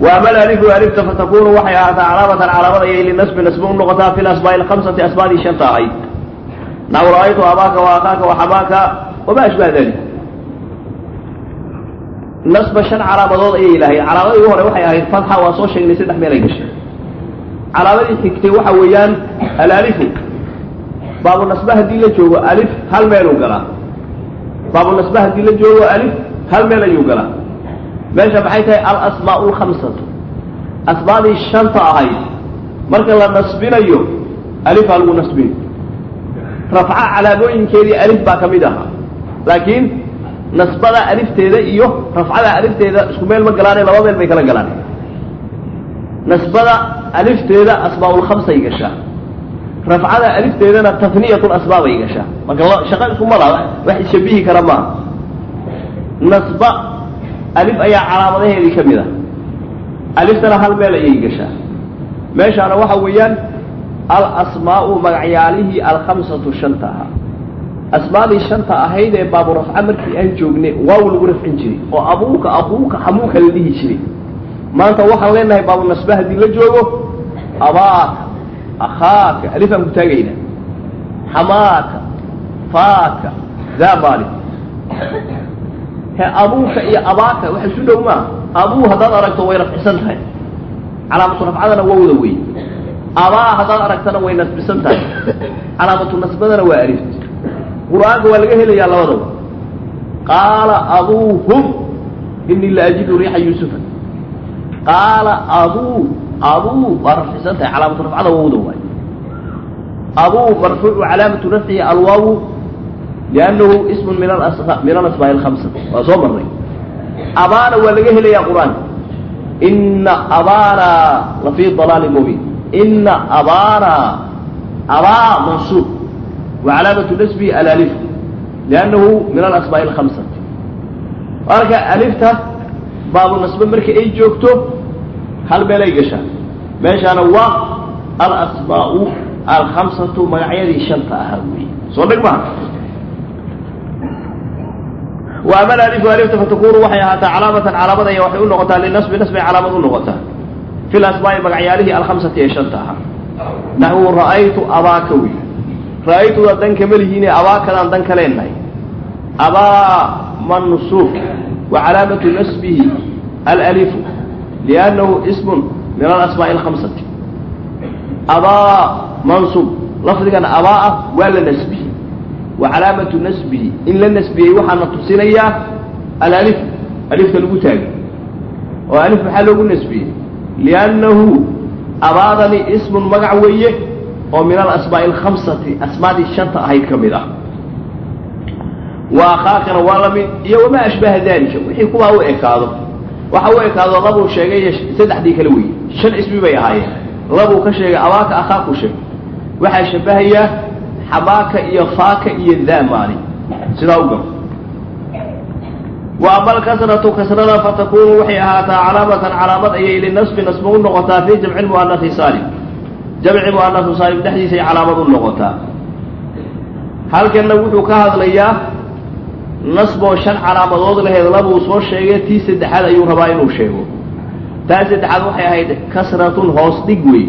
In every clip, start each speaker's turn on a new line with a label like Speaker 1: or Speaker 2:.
Speaker 1: وأما الألف ألفت فتكون وحي علامة علامة أي للنسب نسب نقطة في الأسماء الخمسة أسماء شنطة أي نحو رأيت أباك وأخاك وحماك وما أشبه ذلك نصب شن علامة أي إلهي علامة يهور وحي أهي الفتحة وصوش شيء سدح ميلا يقشي علامة حكتي وحويان الألف باب النسبة هدي لجوه ألف هل ميلو قلا باب النسبة هدي لجوه ألف هل ميلا يقلا meesha maxay tahay alasmaa lkhamsatu asmaadii shanta ahayd marka la nasbinayo alifaa lagu nasbin rafca calaamooyinkeedii alif baa ka mid ahaa laakiin nasbada alifteeda iyo rafcada alifteeda isku meel ma galaane laba meel bay kala galaan nasbada alifteeda asmaaulkhamsay gashaa rafcada alifteedana taniyat lasmaa bay gashaa marka shaqa iskuma laha wax ishabihi kara maaha nasba alif ayaa calaamadaheedii ka mid ah aliftana hal meel ayay gashaa meeshaana waxa weeyaan alasmaau magacyaalihii alkhamsatu shanta ahaa asmaadii shanta ahayd ee baabu rafca markii aan joognay waaw lagu rafcin jiray oo abuuka aquuka xamuuka la dhihi jiray maanta waxaan leenahay baabu nasba haddii la joogo abaaka akhaaka alif aan ku taagayna xamaaka faaka zaabali he abuuka iyo abaaka waxa isu dhow maa abuu haddaad aragto way rafcisan tahay calaamatu rafcadana wowda wey abaa haddaad aragtana way nasbisan tahay calaamatu nasbadana waa alif qur-aanka waa laga helayaa labadaba qaala abuuhum inii la ajidu riixa yuusufa qaala abuu abuu waa rafcisan tahay calaamatu rafcada wowda waay abuu marfuucu calaamatu rafcihi alwaawu liannahu ismun min min alasmaa'i alkhamsa waa soo marnay abaana waa laga helayaa qur-aanka ina abaana lafii dalaali mubiin ina abaana abaa mansuub wa calaamatu nasbihi alalif liannahu min alasmaa'i alkhamsati marka alifta baabu nasbe marka ay joogto hal meel ay gashaa meeshaana waa alasmaa'u alkhamsatu magacyadii shanta ahaa weeye soo dheg maha وأما الألف ألفت فتكون وحي هاتا علامة علامة هي وحي النغطة للنسب نسب علامة النغطة في الأسماء مقعياله الخمسة يشنتها نحو رأيت أباكوي رأيت ذنك ملهيني أباك ذنك ليني أبا منصوب وعلامة نسبه الألف لأنه اسم من الأسماء الخمسة أبا منصوب لفظك أباء ولا نسبه وعلامة نسبه إن لن نسبه وحنا تصينيا الألف ألف تلقوتاج وألف محله نسبه لأنه أبادني اسم مقعوية ومن الأسماء الخمسة أسماء الشرطة هاي كاملة وأخاك ولم يوم أشبه ذلك وحي كما هو إكاده وحو إكاده ربو شيء سدح دي كلوي شن اسمي بي هاي ربو كشيء أواك أخاك شيء وحي شبهيه xabaaka iyo faaka iyo daamaani sidaa u garo wa ama alkasratu kasrada fatakunu waxay ahaataa calaamatan calaamad ayay linasbi nasba u noqotaa fii jamci muanasi saalim jamci muanasu saalim dhexdiisay calaamad u noqotaa halkanna wuxuu ka hadlayaa nasboo shan calaamadood laheed labuu soo sheegay tii saddexaad ayuu rabaa inuu sheego taa saddexaad waxay ahayd kasratun hoos dhig wey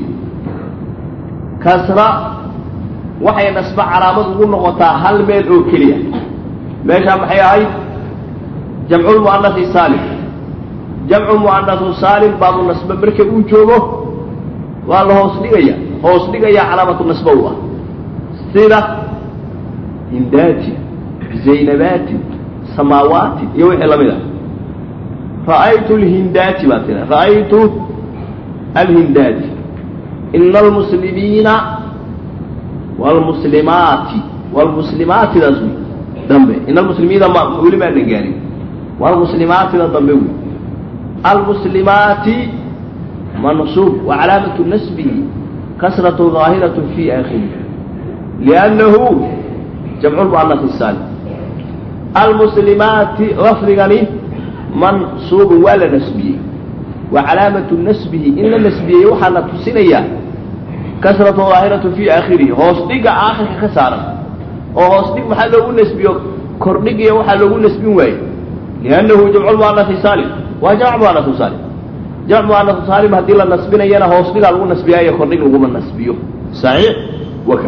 Speaker 1: kasra waxay nasbe calaamad ugu noqotaa hal meel oo keliya meeshaa maxay ahayd jamcu muanasi saalim jamcu muanasu saalim baabu nasbe marka uu joogo waa la hoos dhigaya hoos dhigaya calaamatu nasbe u ah sida hindaati zaynabaati samaawaati iyo wixii lamid ah ra'aytu lhindaati baa tira ra'aytu alhindaati ina almuslimiina wlmuslimaati wlmuslimaatidaas wey dambe in almuslimiina ma weli maanan gaarin wlmuslimaatida dambe wey almuslimaati mansuub wacalaamatu nasbihi kasratu ظaahiraة fi akhiri liannahu jamcu lmuanasi saalim almuslimaati lafdigani mansuubun waa la nasbiyey wa calaamatu nasbihi in la nasbiyey waxaana tusinayaa kasratu daahiratu fii aakhirihi hoos dhiga aakhirka ka saaran oo hoos dhig maxaa loogu nasbiyo kordhigiya waxaa loogu nasbin waaye liannahu jamcu muanasi saalim waa jamc muanasu saalim jamc mu'anasu saalim haddii la nasbinayana hoos dhigaa lagu nasbiyaayo kordhig laguma nasbiyo saxiix waka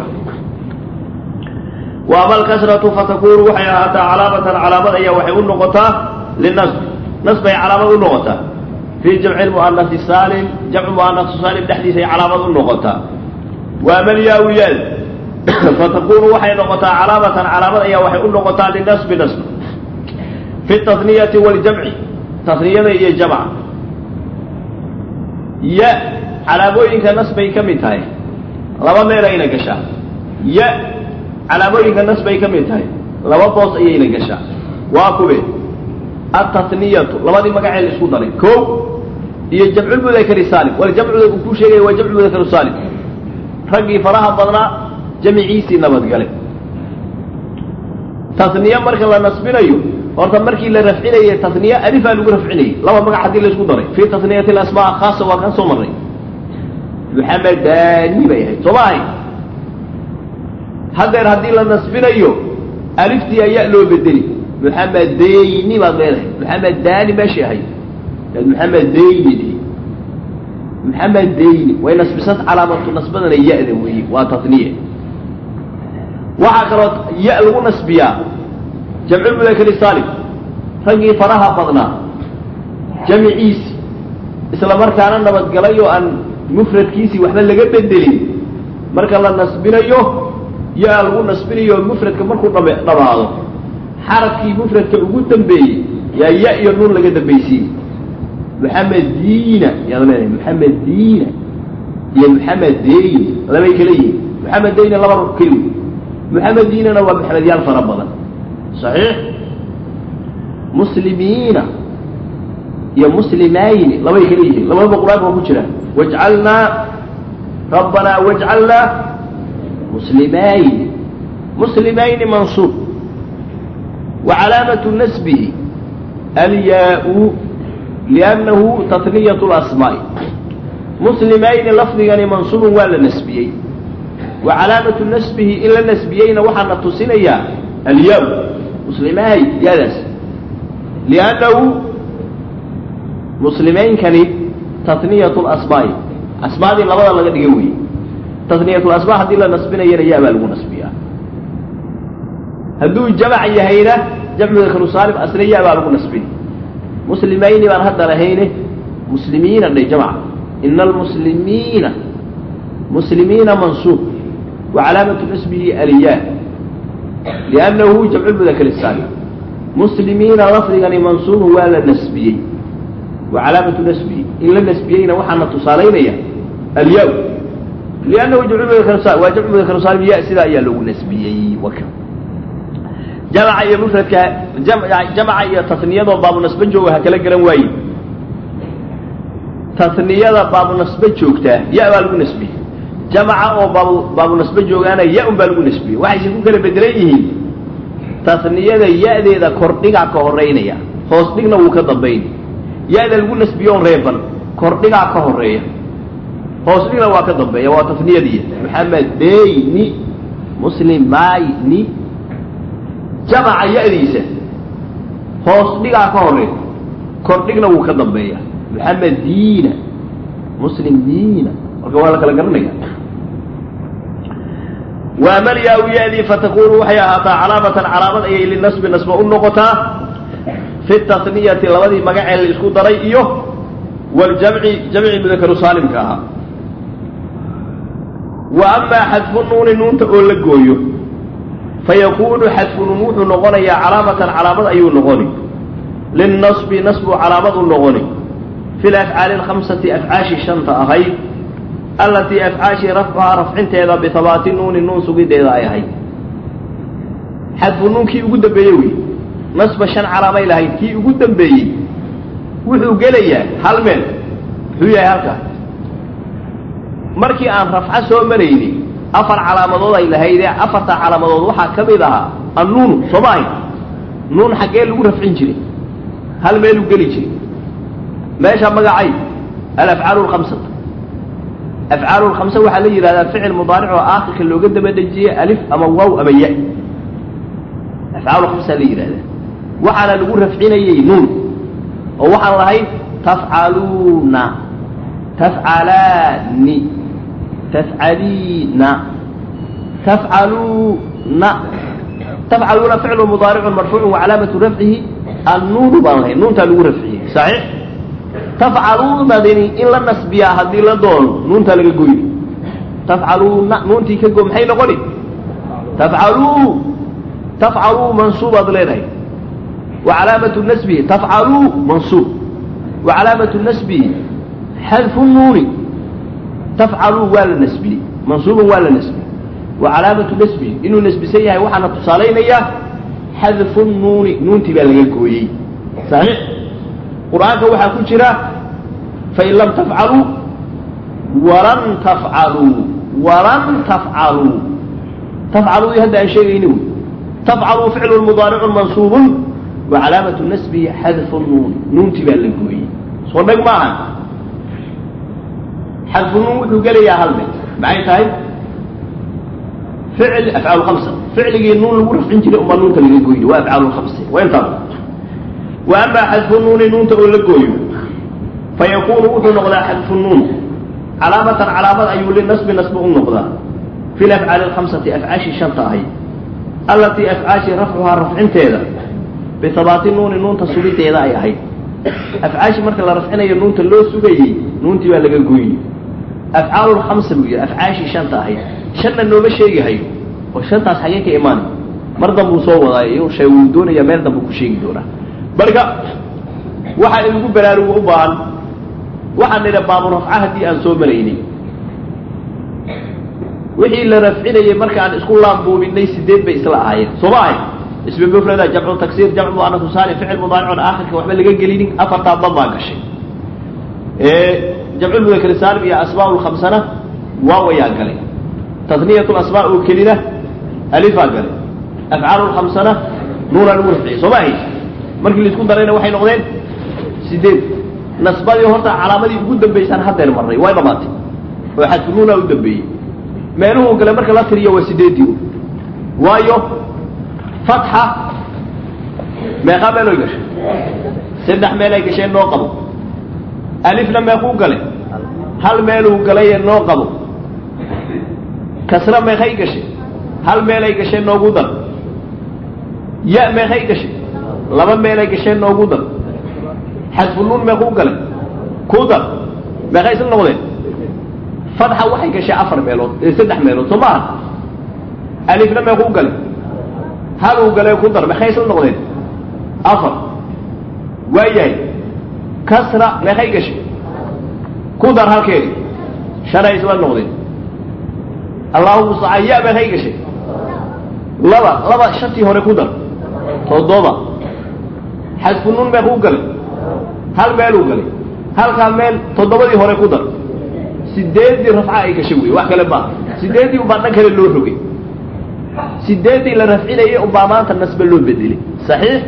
Speaker 1: wa ama alkasratu fatakunu waxay ahaataa calaamatan calaamad ayaa waxay u noqotaa linasbi nasbay calaamad u noqotaa fii jamci lmu'anasi saalim jamcu mu'anasu saalim dhexdiisay calaamad u noqotaa wa ama alyaa-u yaal fatakunu waxay noqotaa calaamatan calaamad ayaa waxay u noqotaa linasbi nasb fi taniyati waljamci taniyada iyo jamca ya calaamooyinka nasbay ka mid tahay laba meel ayna gashaa ya calaamooyinka nasbay ka mid tahay laba boos ayayna gashaa waa kube ataniyatu labadii magacee la isku daray ko iyo jamculmudakari saalim waljamcuda uu ku sheegaya waa jamcu mudakaru saalim raggii faraha badnaa jamiciisii nabadgale taniye marka la nasbinayo horta markii la rafcinayay taniye alifaa lagu rafcinayay laba magac haddii la isku daray fii taniyati asmaa khaasa waa kan soo marray muxamedani bay ahayd soo ma ahay haddeer haddii la nasbinayo aliftii ayaa loo bedeli muxamedayni baad leedahay muxamedani meeshay ahayd muxamedayni muxamedayni way nasbisad calaamatu nasbadana ya-da weeye waa taniye waxaa kaloo ya lagu nasbiyaa jamculmudakari saalim raggii faraha badnaa jamiciisi isla markaana nabadgalay oo aan mufradkiisii waxba laga bedelin marka la nasbinayo ya lagu nasbinayo mufradka markuu dham dhamaado xarafkii mufradka ugu dambeeyey yaa ya iyo nuun laga dambaysiiyey muxamediina yaad leedahay muxamediina iyo muxamedeyni labay kala yihiin muxamedeyni laba keli muxamediinana waa maxamedyaal fara badan saxiix muslimiina iyo muslimayni labay kala yihiin labadaba qur-aanka waa ku jiraan wajcalnaa rabbanaa wajcalnaa muslimayni muslimayni mansuub wa calaamatu nasbihi alyaa-u liannahu tatniyat lasmaa'i muslimayni lafdigani mansuubun waa la nasbiyey wa calaamatu nasbihi in la nasbiyeyna waxaa na tusinayaa alyaa muslimahay yaadaas liannahu muslimeynkani taniyat lasmaa'i asmaadii labada laga dhiga weeye taniyat lasmaa haddii la nasbinayana ya baa lagu nasbiyaa hadduu jamac yahayna jamcu dakaru saalim asna ya baa lagu nasbin muslimayni baan hadda lahayne muslimiina dhay jamca ina almuslimiina muslimiina mansuub wa calaamatu nasbihi alyaa liannahu jamcu lmudakar saalim muslimiina lafdigani mansuubun waa la nasbiyey wa calaamatu nasbihi in la nasbiyeyna waxaana tusaalaynaya alyaa liannahu jamcumudakar waa jamcu mudakar saalim ya sidaa ayaa loogu nasbiyey waka jamca iyo mufradka jamca iyo taniyadoo baabunasbe jooga ha kala garan waaye taniyada baabunasbe joogtaa ya baa lagu nasbiyey jamca oo baab baabunasbe joogaana ya un baa lagu nasbiyey waxayse ku kala bedelan yihiin taniyada ya-deeda kordhigaa ka horeynaya hoos dhigna wuu ka dambayn ya-da lagu nasbiyoon reeban kordhigaa ka horeeya hoos dhigna waa ka dambeeya waa taniyadii maxamedeyni muslimayni jamaca ya-diisa hoos dhigaa ka horeeya kordhigna wuu ka dambeeya muxamediina muslimiina marka waa la kala garanaya waamalyaa-u ya-dii fatakunu waxay ahaataa calaamatan calaamad ayay linasbi nasba u noqotaa fi taniyati labadii magacee la isku daray iyo waljamci jamci mudakaru saalimka ahaa wa amaa xadfu nuuni nuunta oo la gooyo fayakunu xadfu nuun wuxuu noqonayaa calaamatan calaamad ayuu noqoni linnasbi nasbu calaamad u noqoni fi lafcaali alkhamsati afcaashi shanta ahayd allatii afcaashii rafcuhaa rafcinteeda bihabaati nuuni nuun sugideeda ay ahayd xadfu nuun kii ugu dambeeyey wey nasba shan calaamay lahayd kii ugu dambeeyey wuxuu gelayaa hal meel muxuu yahay halkaa markii aan rafco soo marayni afar calaamadood ay lahaydee afarta calaamadood waxaa ka mid ahaa annuunu soo ma ahayd nuun xaggee lagu rafcin jiray hal meeluu geli jiray meesha magacay alafcaalu lkhamsata afcaalu lkhamsa waxaa la yidhahdaa ficil mudaaric oo aakhirka looga daba dejiyey alif ama waaw ama ya afcaalu khamsaa la yidhahdaa waxaana lagu rafcinayey nuun oo waxaan lahayn tafcaluuna tafcalaani tafcaliina tafcaluuna tafcaluuna ficlu mudaaricun marfuucun wacalaamatu rafcihi annuunu baan lahay nuuntaa lagu rafciyey saxiix tafcaluunadini in la nasbiyaa haddii la doono nuuntaa laga goyni tafcaluuna nuuntii ka go maxay noqoni tafcaluu tafcaluu mansuubaad leedahay wa calaamatu nasbihi tafcaluu mansuub wa calaamatu nasbihi xadfu nuuni tafcaluu waa la nasbiyey mansuuban waa la nasbiyey wa calaamatu nasbihi inuu nasbisan yahay waxaana tusaalaynayaa xadfu nuuni nuuntii baa laga gooyey saxiix qur-aanka waxaa ku jira fain lam tafcaluu walan tafcaluu walan tafcaluu tafcaluu hadda aan sheegayni wey tafcaluu ficlu mudaaricun mansuubun wa calaamatu nasbihi xadfu nuuni nuuntii baa la gooyey soo dheg maaha xadfu nuun wuxuu gelayaa hal mid maxay tahay ficl afcaal hamsa ficligii nuun lagu rafcin jiray umbaa nuunta laga goyni waa afcaal hamsa waa intaa wa amaa xadfu nuuni nuunta oo la gooyo fayakuunu wuxuu noqdaa xadfu nuun calaamatan calaamad ayuu linasbi nasbi u noqdaa fi lafcaali alkhamsati afcaashii shanta ahayd allatii afcaashii rafcuhaa rafcinteeda bihabaati nuuni nuunta sugideeda ay ahayd afcaashii marka la rafcinayo nuunta loo sugayey nuuntii baa laga goyni afcaalu lkhamsa buu yidhi afcaashii shanta ahayd shanna nooma sheegihayo oo shantaas xagee ka imaanay mar danbuu soo wadaayo shay wuu doonayaa meel danbuu ku sheegi doonaa marka waxaa inagu baraaruga u baahan waxaan nidha baabu rafca haddii aan soo maraynay wixii la rafcinayey markaan isku laambuubinay sideed bay isla ahaayeen sooma ahayd ismi mufrada jamcu taksiir jamcu muanasu saalim ficil mudaaricun aakhirka waxba laga gelinin afartaa dan baa gashay jamcu mudakar saalim iyo asmaa lkhamsana waawayaa galay taniyat asmaa oo kelina alifaa galay afcaal lkhamsana nuunaa lagu rafciyey sooma ahayd markii laisku darayna waxay noqdeen sideed nasbadii horta calaamadii ugu dambaysaan haddeer marnay way dhamaatay oo xadfunuunaa u dambeeyey meeluhu gale marka la tiriyo waa sideedii waayo fatxa meeqaa meeloy gashay saddex meelay gasheen noo qabo alifna meequu gale hal meeluu galaye noo qabo kasra meeqay gashay hal meelay gasheen noogu dar ya meeqay gashay laba meelay gasheen noogu dar xadfunuun meequu galay ku dar meeqay isla noqdeen fatxa waxay gashay afar meelood saddex meelood soo maaha alifna meequu galay haluu galay ku dar meeqay isla noqdeen afar waayahay kasra meeqay gashay ku dar halkeedi shanay isla noqdeen allahuma mustacaan ya meeqay gashay laba laba shantii hore ku dar toddoba xadfunuun meequu galay hal meeluu galay halkaa meel toddobadii hore ku dar sideeddii rafca ay gashay wey wax kale maaha sideeddii ubaa dhan kale loo rogay sideeddii la rafcinayay ubaa maanta nasbe loo bedelay saxiix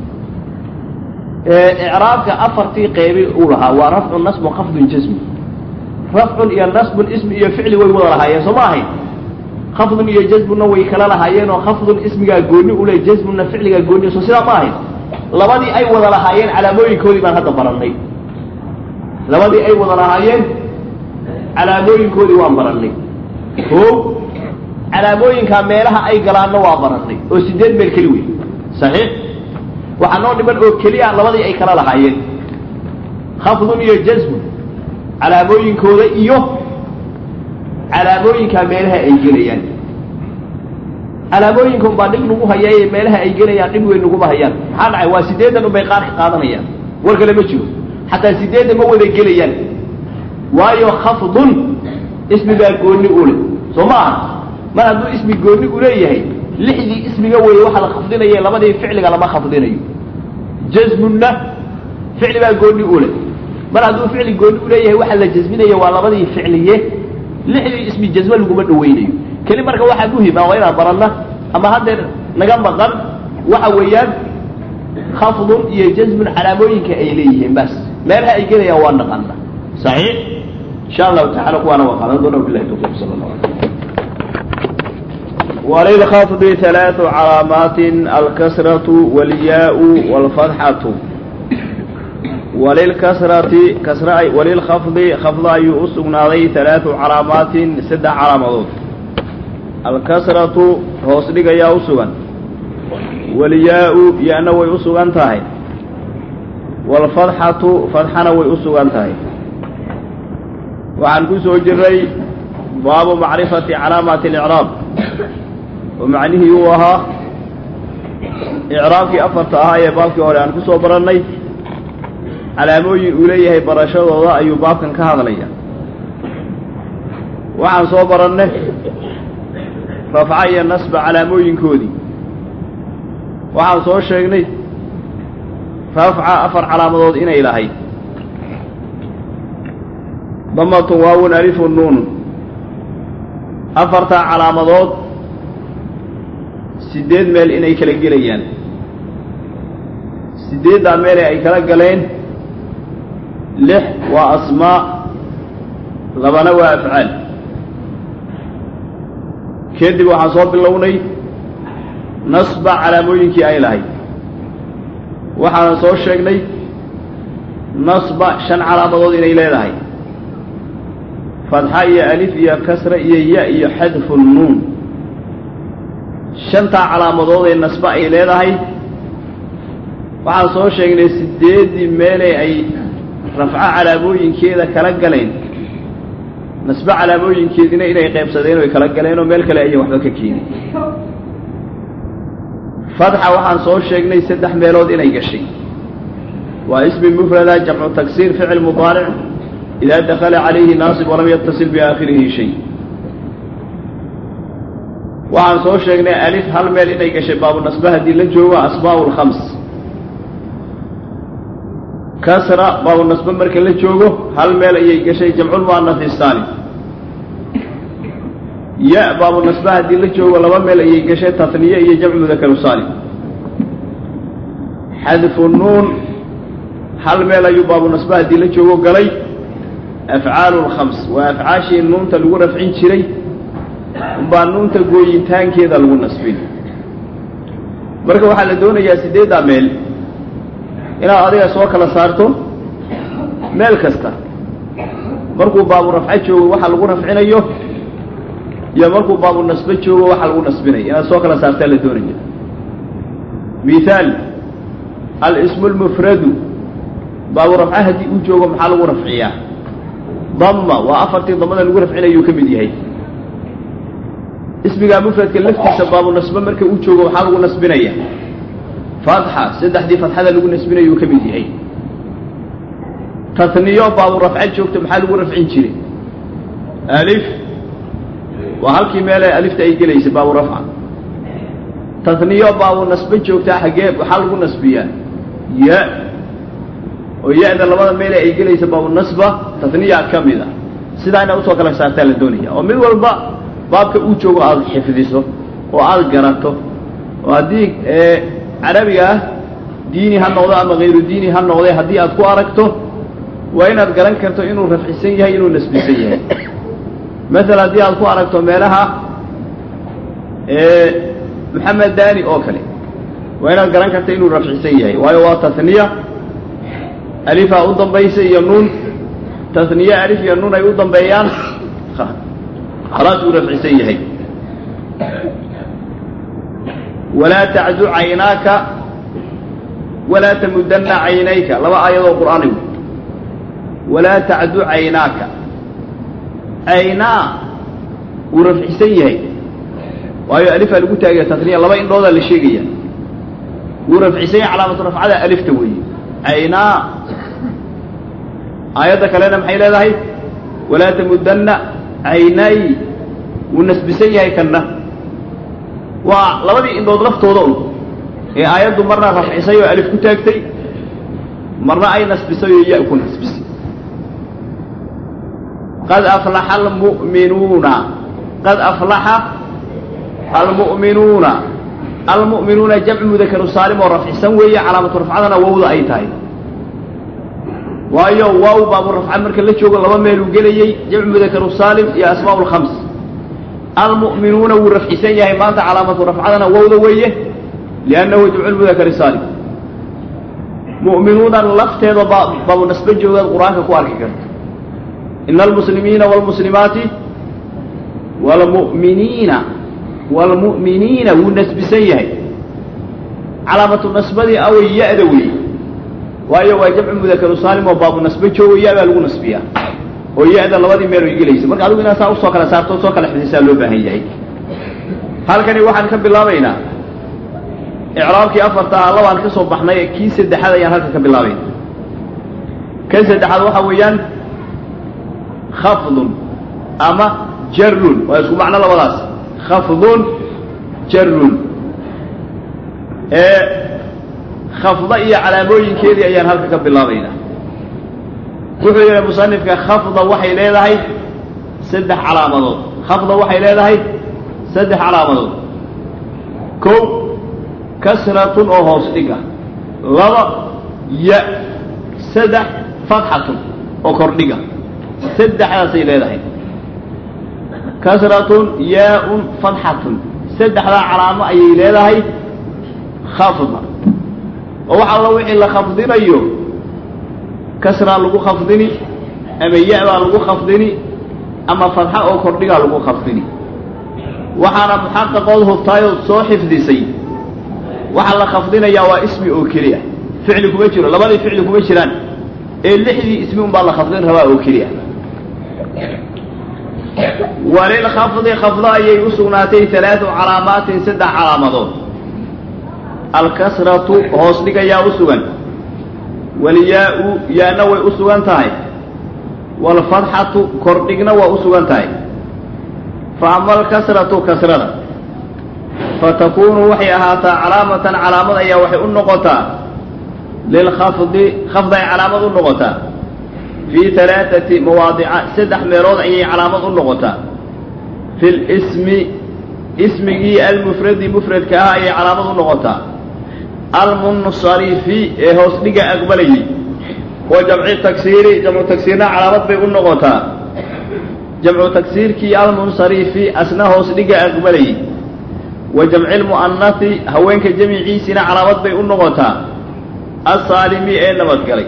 Speaker 1: icraabka afartii qeybi uu lahaa waa rafcun nasbun khafdun jasmi rafcun iyo nasbun ismi iyo ficli way wada lahaayeen soo ma ahayn khafdun iyo jasmunna way kala lahaayeen oo khafdun ismigaa gooni ule jasmunna ficligaa gooni so sidaa ma ahayn labadii ay wada lahaayeen calaamooyinkoodii baan hadda barannay labadii ay wada lahaayeen calaamooyinkoodii waan barannay o calaamooyinkaa meelaha ay galaanna waa barannay oo sideed meel keli wey saxiix waxaa noo dhiman oo keliya labadii ay kala lahaayeen khafdun iyo jasmun calaamooyinkooda iyo calaamooyinkaa meelaha ay gelayaan calaamooyinkan baa dhib nagu hayaaye meelaha ay gelayaan dhib weyn naguma hayaan maxaa dhacay waa sideedan unbay qaar ka qaadanayaan war kale ma jiro xataa sideedda ma wada gelayaan waayo khafdun ismigaa gooni ule soo ma aha mar hadduu ismi gooni u leeyahay lixdii ismiga weeye waxaa la khafdinaya labadii ficliga lama khafdinayo jasmunna ficli baa gooni ule mar hadduu ficli gooni uleeyahay waxaa la jasminaya waa labadii ficliye lixdii ismi jasme laguma dhawaynayo keli marka waxaa muhima waa inaan baranna ama haddeer naga maqan waxa weeyaan khafdun iyo jasmun calaamooyinka ay leeyihiin bas meelaha ay gelayaan waa naqana saxiix insha allahu tacala kuwaana waa qaadan doona bilahi tawfiq sala allah alay
Speaker 2: وللخفض ثلاث علامات الكسرة والياء والفتحة
Speaker 1: walilkasrati kasra walilkhafdi khafda ayuu u sugnaaday halaatu calaamaatin saddex calaamadood alkasratu hoos dhigayaa u sugan walyaa-u ya-na way u sugan tahay waalfadxatu fadxana way u sugan tahay waxaan ku soo jiray baabu macrifati calaamaati alicraab oo macnihii uu ahaa icraabkii afarta ahaa ee baabkii hore aan ku soo barannay calaamooyin uu leeyahay barashadooda ayuu baabkan ka hadlaya waxaan soo barannay rafca iyo nasba calaamooyinkoodii waxaan soo sheegnay rafca afar calaamadood inay lahayd damatun waawun alifun nuunun afartaa calaamadood siddeed meel inay kala gelayaan siddeeddaa meele ay kala galeen lix waa asmaa labana waa afcaal kadib waxaan soo bilownay nasba calaamooyinkii ay lahayd waxaanan soo sheegnay nasba shan calaamadood inay leedahay fadxa iyo alif iyo kasra iyo ya iyo xadfu nuun shantaa calaamadood ee nasba ay leedahay waxaan soo sheegnay siddeeddii meelee ay rafco calaamooyinkeeda kala galeen nasbe calaamooyinkeedina inay qaybsadeen oy kala galeen oo meel kale ayan waxba ka keenin fadxa waxaan soo sheegnay saddex meelood inay gashay waa ismi mufrada jamcu taksiir ficil mudaaric idaa dakala calayhi naasib walam yatasil biaakhirihi shay waxaan soo sheegnay alif hal meel inay gashay baabu nasbe haddii la joogo asmaa'u lkhams kasra baabu nasbe marka la joogo hal meel ayay gashay jamculmu'anaf isaalim ya baabu nasbe haddii la joogo laba meel ayay gashay tatniye iyo jamcu mudakaru saalim xadfu nuun hal meel ayuu baabu nasbe haddii la joogo galay afcaalu lkhams waa afcaashii nuunta lagu rafcin jiray umbaa nuunta gooyitaankeeda lagu nasbin marka waxaa la doonayaa siddeeddaa meel inaad adiga soo kala saarto meel kasta markuu baabu rafco joogo waxa lagu rafcinayo iyo markuu baabu nasbe joogo waxa lagu nasbinayo inaad soo kala saartaa la doonaya mithaal alismu lmufradu baabu rafco haddii uu joogo maxaa lagu rafciyaa damma waa afartii damada lagu rafcinayuu ka mid yahay ismigaa mufradka laftiisa baabu nasbe marka uu joogo waxaa lagu nasbinaya fatxa saddexdii fatxada lagu nasbinayuu ka mid yahay tatniyo baabu rafco joogto maxaa lagu rafcin jiray alif waa halkii meelee alifta ay gelaysa baabu rafca tatniyo baabu nasbe joogtaa xaggee waxaa lagu nasbiyaa ya oo ya-da labada meele ay gelaysa baabu nasba tatniya ka mid a sidaa inaad usoo kala saartaa la doonaya oo mid walba baabka uu joogo aada xifdiso oo aada garato oo haddii carabiga ah diini ha noqdo ama hayru diini ha noqde haddii aad ku aragto waa inaad garan karto inuu rafcisan yahay inuu nasbisan yahay maala haddii aad ku aragto meelaha maxamed dani oo kale waa inaad garan karto inuu rafcisan yahay waayo waa tatniya alifaa u dambaysa iyo nuun tatniye alif iyo nuun ay u dambeeyaan khalaas uu rafcisan yahay walaa tacdu caynaaka walaa tamudana caynayka laba aayadoo qur'aanigu walaa tacdu caynaaka caynaa wuu rafcisan yahay waayo alifaa lagu taagaya tatniya laba indhoodaa la sheegaya wuu rafcisan yahay calaamatu rafcada alifta weeye caynaa aayadda kalena maxay leedahay walaa tamudana caynay wuu nasbisan yahay kanna waa labadii indhood laftooda un ee aayaddu marna rafcisay oo alif ku taagtay marna ay nasbisay oo ya ku nasbisay qad aflaxa almu'minuuna qad aflaxa almu'minuuna almu'minuuna jamcu mudakaru saalim oo rafcisan weeye calaamatu rafcadana wowda ay tahay waayo waaw baabu rafca marka la joogo laba meeluu gelayey jamcu mudakaru saalim iyo asmaa'u lkhams almu'minuuna wuu rafcisan yahay maanta calaamatu rafcadana wowda weeye liannahu jamcu lmudakari saalim mu'minuunan lafteeda baa baabu nasbe joogaad qur-aanka ku arki karta ina almuslimiina waalmuslimaati waalmu'miniina waalmu'miniina wuu nasbisan yahay calaamatu nasbadii away ya-da weeye waayo waa jamcu mudakaru saalim oo baabu nasbe joogo ya baa lagu nasbiyaa oo ya-da labadii meel way gelaysa marka adigu inaa saa usoo kala saarto soo kala xifdisaa loo baahan yahay halkani waxaan ka bilaabaynaa icraabkii afarta ah labaan ka soo baxnay kii saddexaad ayaan halka ka bilaabayna kan saddexaad waxaa weeyaan khafdun ama jarun waa isku macno labadaas khafdun jarun ee khafda iyo calaamooyinkeedii ayaan halka ka bilaabaynaa wuxuu yidhi musanifka khafda waxay leedahay saddex calaamadood khafda waxay leedahay saddex calaamadood kow kasratun oo hoos dhig ah laba ya saddex fatxatun oo kordhiga saddexdaasay leedahay kasratun yaa-un fatxatun saddexdaa calaamo ayay leedahay khafda oo wax alla wixii la khafdinayo kasraa lagu khafdini ama ya-baa lagu khafdini ama fatxa oo kordhigaa lagu khafdini waxaana muxaqaqood hubtaayoo soo xifdisay waxaa la khafdinayaa waa ismi oo keli ah ficli kuma jiro labadii ficli kuma jiraan ee lixdii ismi unbaa la khafdin rabaa oo keli ah walilkhafdi khafdo ayay u sugnaatay alaau calaamaatin saddex calaamadood alkasratu hoos dhigayaa u sugan walyaa-u yaana way u sugan tahay waalfatxatu kordhigna waa u sugan tahay fa ama alkasratu kasrada fatakuunu waxay ahaataa calaamatan calaamad ayaa waxay u noqotaa lilkhafdi khafd ay calaamad u noqotaa fii alaaati mawaadica saddex meelood ayay calaamad u noqotaa fi lismi ismigii almufradi mufradka ah ayay calaamad u noqotaa almunsarifi ee hoos dhiga aqbalayay wa jamci tagsiiri jamcu tagsiirna calaamad bay u noqotaa jamcu tagsiirkii almunsarifi asna hoos dhiga aqbalayay wa jamci lmu'anasi haweenka jamiciisina calaamad bay u noqotaa asaalimi ee nabadgalay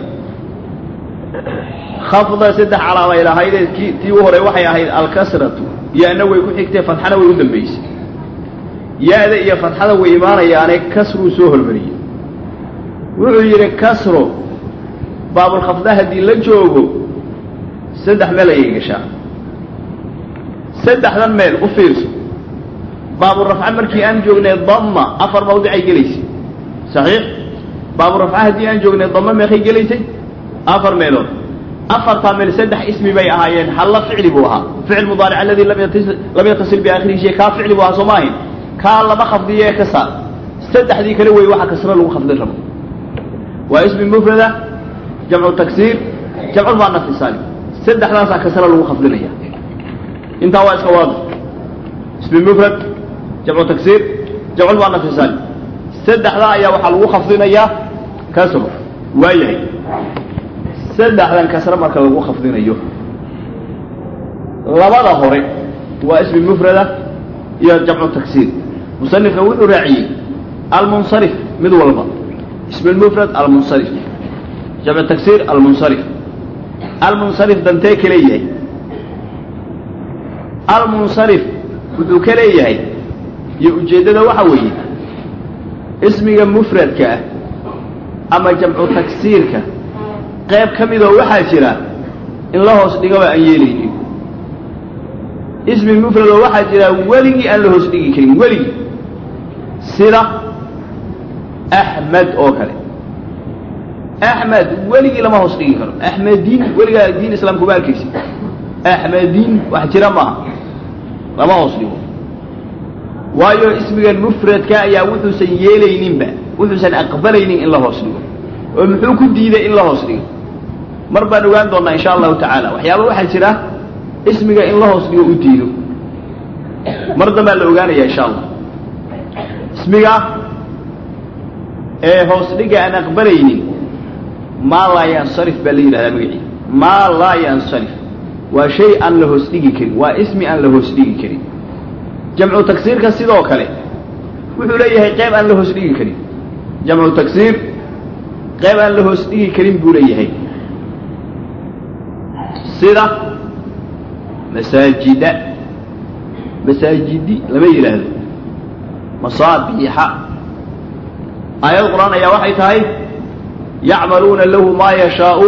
Speaker 1: khafda saddex calaamay lahaydee ki tii u horey waxay ahayd alkasratu ya-na way ku xigtay fatxana way u dambaysay ya-da iyo fatxada way imaanayaane kasruu soo hormariyey wuxuu yidhi kasro baabulkhafda haddii la joogo saddex meel ayay gashaa saddexdan meel u fiirso baaburafca markii aan joognay damma afar mawdicay gelaysay saxiix baaburafca haddii aan joognay damma meeqay gelaysay afar meelood afartaa meel saddex ismi bay ahaayeen halla ficli buu ahaa ficil mudaaric aladii lam yatasil biaakhirihi shay kaa ficli buu ahaa soo ma ahayn kaa lama khafdiyo ee ka saar saddexdii kale wey waxa kasro lagu khafdin rabo waa ismi mufrada jamcu tagsiir jamcu muanasi saalim saddexdaasaa kasra lagu khafdinaya intaa waa iska waadix ismi mufrad jamcu tagsiir jamcu muanasi saalim saddexdaa ayaa waxaa lagu khafdinayaa kasro waayahay saddexdan kasre marka lagu khafdinayo labada hore waa ismi mufrada iyo jamcu tagsiir musanifka wuxuu raaciyey almunsarif mid walba ismi mufrad almunsarif jamcu tagsiir almunsarif almunsarif dantee ka leeyahay almunsarif wuxuu ka leeyahay iyo ujeeddada waxa weeye ismiga mufradka ah ama jamcu tagsiirka qayb ka midoo waxaa jira in la hoos dhigaba aan yeelaynin ismi mufradoo waxaa jira weligii aan la hoos dhigi karin weligii sida axmed oo kale axmed weligii lama hoos dhigi karo axmediin weligaa diin islaam kuma arkaysi axmediin wax jira maaha lama hoos dhigo waayo ismigan mufradka ayaa wuxuusan yeelayninba wuxuusan aqbalaynin in la hoos dhigo oo muxuu ku diiday in la hoos dhigo mar baan ogaan doonnaa insha allahu tacaala waxyaaba waxaa jira ismiga in la hoos dhigo u diido mar dambaa la ogaanaya insha allah ismiga ee hoos dhiga aan aqbalaynin maa laa yansarif baa la yidhahdaa magacii maa laa yansarif waa shay aan la hoos dhigi karin waa ismi aan la hoos dhigi karin jamcu tagsiirka sidoo kale wuxuu leeyahay qayb aan la hoos dhigi karin jamcu tagsiir qayb aan la hoos dhigi karin buu leeyahay sida masaajida masaajidi lama yidhaahdo masaabiixa aayad qur-aan ayaa waxay tahay yacmaluuna lahu maa yashaau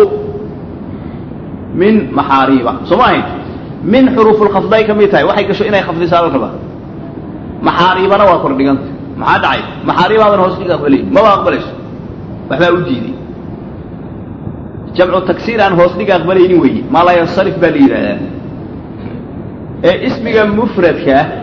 Speaker 1: min maxaariiba soo ma ahayn min xuruufulkhafday ka mid tahay waxay gasho inay khafdisaa la rabaa maxaariibana waa kordhiganta maxaa dhacay maxaariibaadan hoos dhiga aqbalay maba aqbalayso waxbaa u diiday jamcu tagsiir aan hoos dhiga aqbalaynin weeye maa laa yansarif baa la yidhaahdaa ee ismiga mufradka ah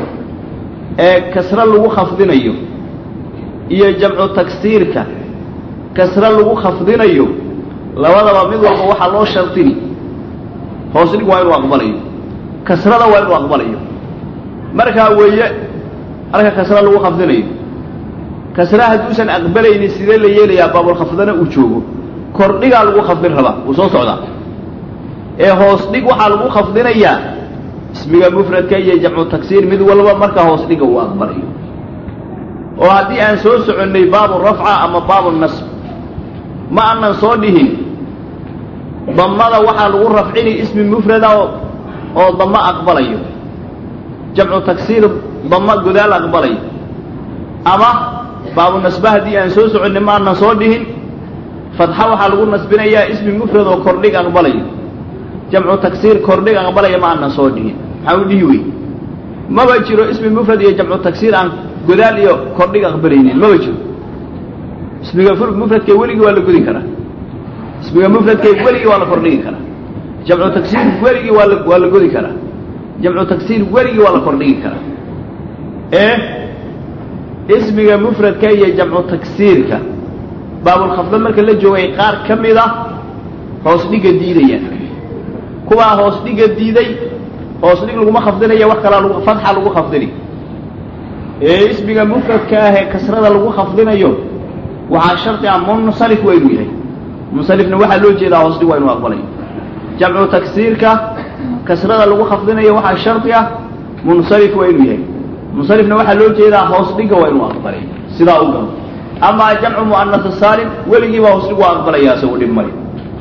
Speaker 1: ee kasre lagu khafdinayo iyo jamcu tagsiirka kasre lagu khafdinayo labadaba mid walba waxaa loo shardini hoos dhig waa inuu aqbalayo kasrada waa inuu aqbalayo markaa weeye halka kasra lagu khafdinayo kasra hadduusan aqbalaynin sidee la yeelayaa baabulkhafdana uu joogo kordhigaa lagu khafdin rabaa wuu soo socdaa ee hoos dhig waxaa lagu khafdinayaa ismiga mufradka iyo jamcu tagsiir mid walba markaa hoos dhiga uu aqbalayo oo haddii aan soo soconnay baabu rafca ama baabu nasb ma aanan soo dhihin damada waxaa lagu rafcini ismi mufrada oo damo aqbalayo jamcu tagsiir damo godaal aqbalayo ama baabu nasbe haddii aan soo soconnay ma aanan soo dhihin fadxa waxaa lagu nasbinayaa ismi mufrad oo kordhig aqbalayo jamcu tagsiir kordhig aqbalaya ma aanan soo dhihin maxaa u dhihi wey maba jiro ismi mufrad iyo jamcu tagsiir aan godaal iyo kordhig aqbalaynin maba jiro ismiga mufradka weligii waa la godi karaa ismiga mufradka weligii waa la kordhigi karaa jamcu tagsiir weligii waa la waa la godi karaa jamcu tagsiir weligii waa la kordhigi karaa ee ismiga mufradka iyo jamcu tagsiirka baabulkhafda marka la joogay qaar ka mid a hoos dhiga diidayaan kuwaa hoos dhiga diiday hoos dhig laguma khafdinaya wax kalaa lagu fadxa lagu khafdini ee ismiga mufradka ah ee kasrada lagu khafdinayo waxaa shardi ah munsarif waa inuu yahay munsarifna waxaa loo jeedaa hoos dhig waa inuu aqbalayo jamcu tagsiirka kasrada lagu khafdinayo waxaa shardi ah munsarif waa inuu yahay munsarifna waxaa loo jeedaa hoos dhiga waa inuu aqbalay sidaa u galo amaa jamcu mu'anas saalim weligii baa hoos dhig waa aqbalaya isagu dhib male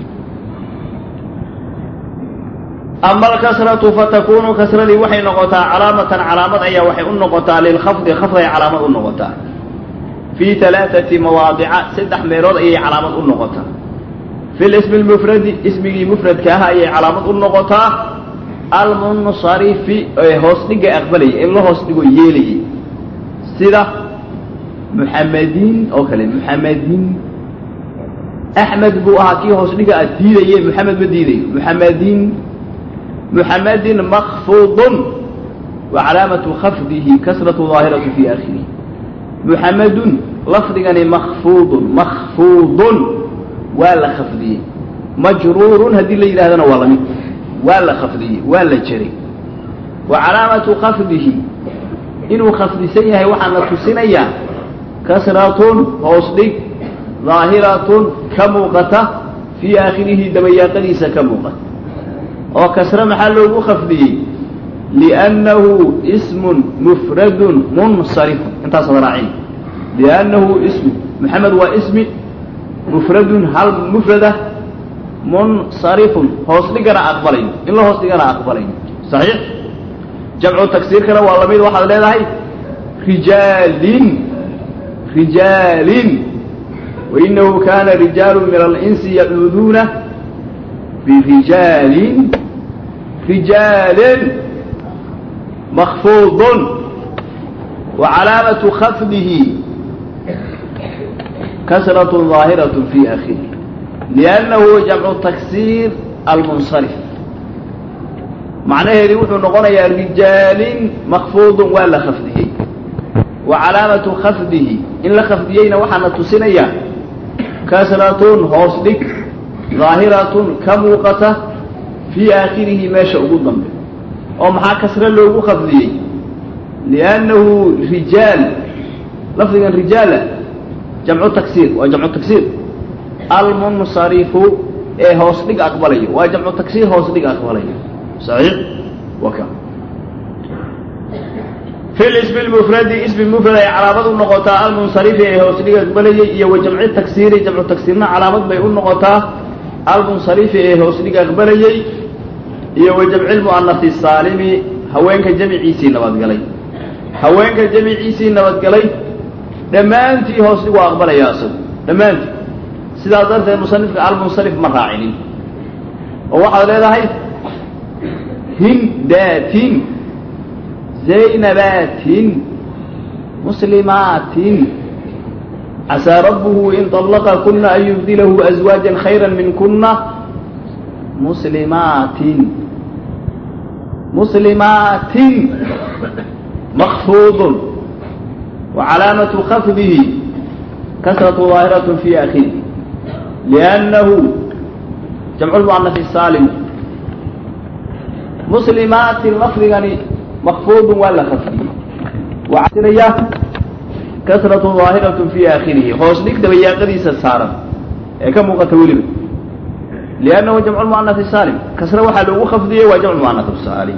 Speaker 1: ama alkasratu fatakunu kasradii waxay noqotaa calaamatan calaamad ayaa waxay u noqotaa lilkhafdi khafday calaamad u noqotaa fii alaaati mawaadica saddex meelood ayay calaamad u noqotaa fi lismi lmufradi ismigii mufradka ah ayay calaamad u noqotaa almunsarifi ee hoos dhiga aqbalaya in la hoos dhigo yeelayay sida muxamediin oo kale muxamediin axmed buu ahaa kii hoos dhiga aad diidaye muxamed ma diidayo muxamediin muxamedin makfuudun wa calaamatu khafdihi kasratu daahiratu fi akhirihi muxamedun lafdigani makfuudun makfuudun waa la khafdiyey majruurun haddii la yidhahdana waa lamid waa la khafdiyey waa la jeray wa calaamatu khafdihi inuu khafdisan yahay waxaa na tusinayaa kasratun hoos dhig daahiratun ka muuqata fii aakhirihi dabayaaqadiisa ka muuqata oo kasre maxaa loogu khafdiyey liannahu ismun mufradun munsarifun intaasad raacin liannahu ismu maxamed waa ismi mufradun hal mufrada munsarifun hoos dhigana aqbalayo in la hoos dhigana aqbalayo saxiix jamcu tagsiirkana waa lamid waxaad leedahay rijaalin rijaalin wainahu kana rijaalu min alinsi yacuuduuna birijaalin rijaalin makfuudun wa calaamatu khafdihi kasrat ظaahiraة fi akhiri liannahu jamcu taksiir almunsarif macnaheedii wuxuu noqonayaa rijaalin makfuudun waa la khafdiyey wa calaamatu khafdihi in la khafdiyeyna waxaana tusinaya kasratun hoos dhig daahiratun ka muuqata fii aakhirihi meesha ugu dambe oo maxaa kasre loogu khafdiyey liannahu rijaal lafdigan rijaala jamcu taksiir waa jamcu taksiir almunsarifu ee hoos dhig aqbalayo waa jamcu taksiir hoos dhig aqbalayo saxiix waka fi lismi lmufradi ismi mufrad ay calaamad u noqotaa almunsarifi ee hoos dhiga aqbalayay iyo wa jamci taksiiri jamcu taksiirna calaamad bay u noqotaa almunsarifi ee hoos dhiga aqbalayay iyo wa jamci lmu'anasi saalimi haweenka jamiciisii nabadgalay haweenka jamiciisii nabadgalay dhammaantii hoos dhigu aqbalaya isagu dhammaantii sidaas darteed musanifka almunsarif ma raacinin oo waxaad leedahay hindaatin zaynabaatin muslimaatin casaa rabbuhu in طallaqa kuna an yubdilahu azwaaja khayra min kuna muslimaatin muslimaatin makfuud وcalaamaة khafdihi kasraة ظaahiraة fi akhiri لأnnahu jamc lmu'anas saalim muslimaatin lafdigani makfuudun waa la khafdiyey waasiraya kasratu ظaahiraة fi aakhirihi hoos dhig dabayaaqadiisa saaran ee ka muuqata weliba liannahu jamcu lmu'anas saalim kasre waxaa loogu khafdiyey waa jamc mu'anas saalim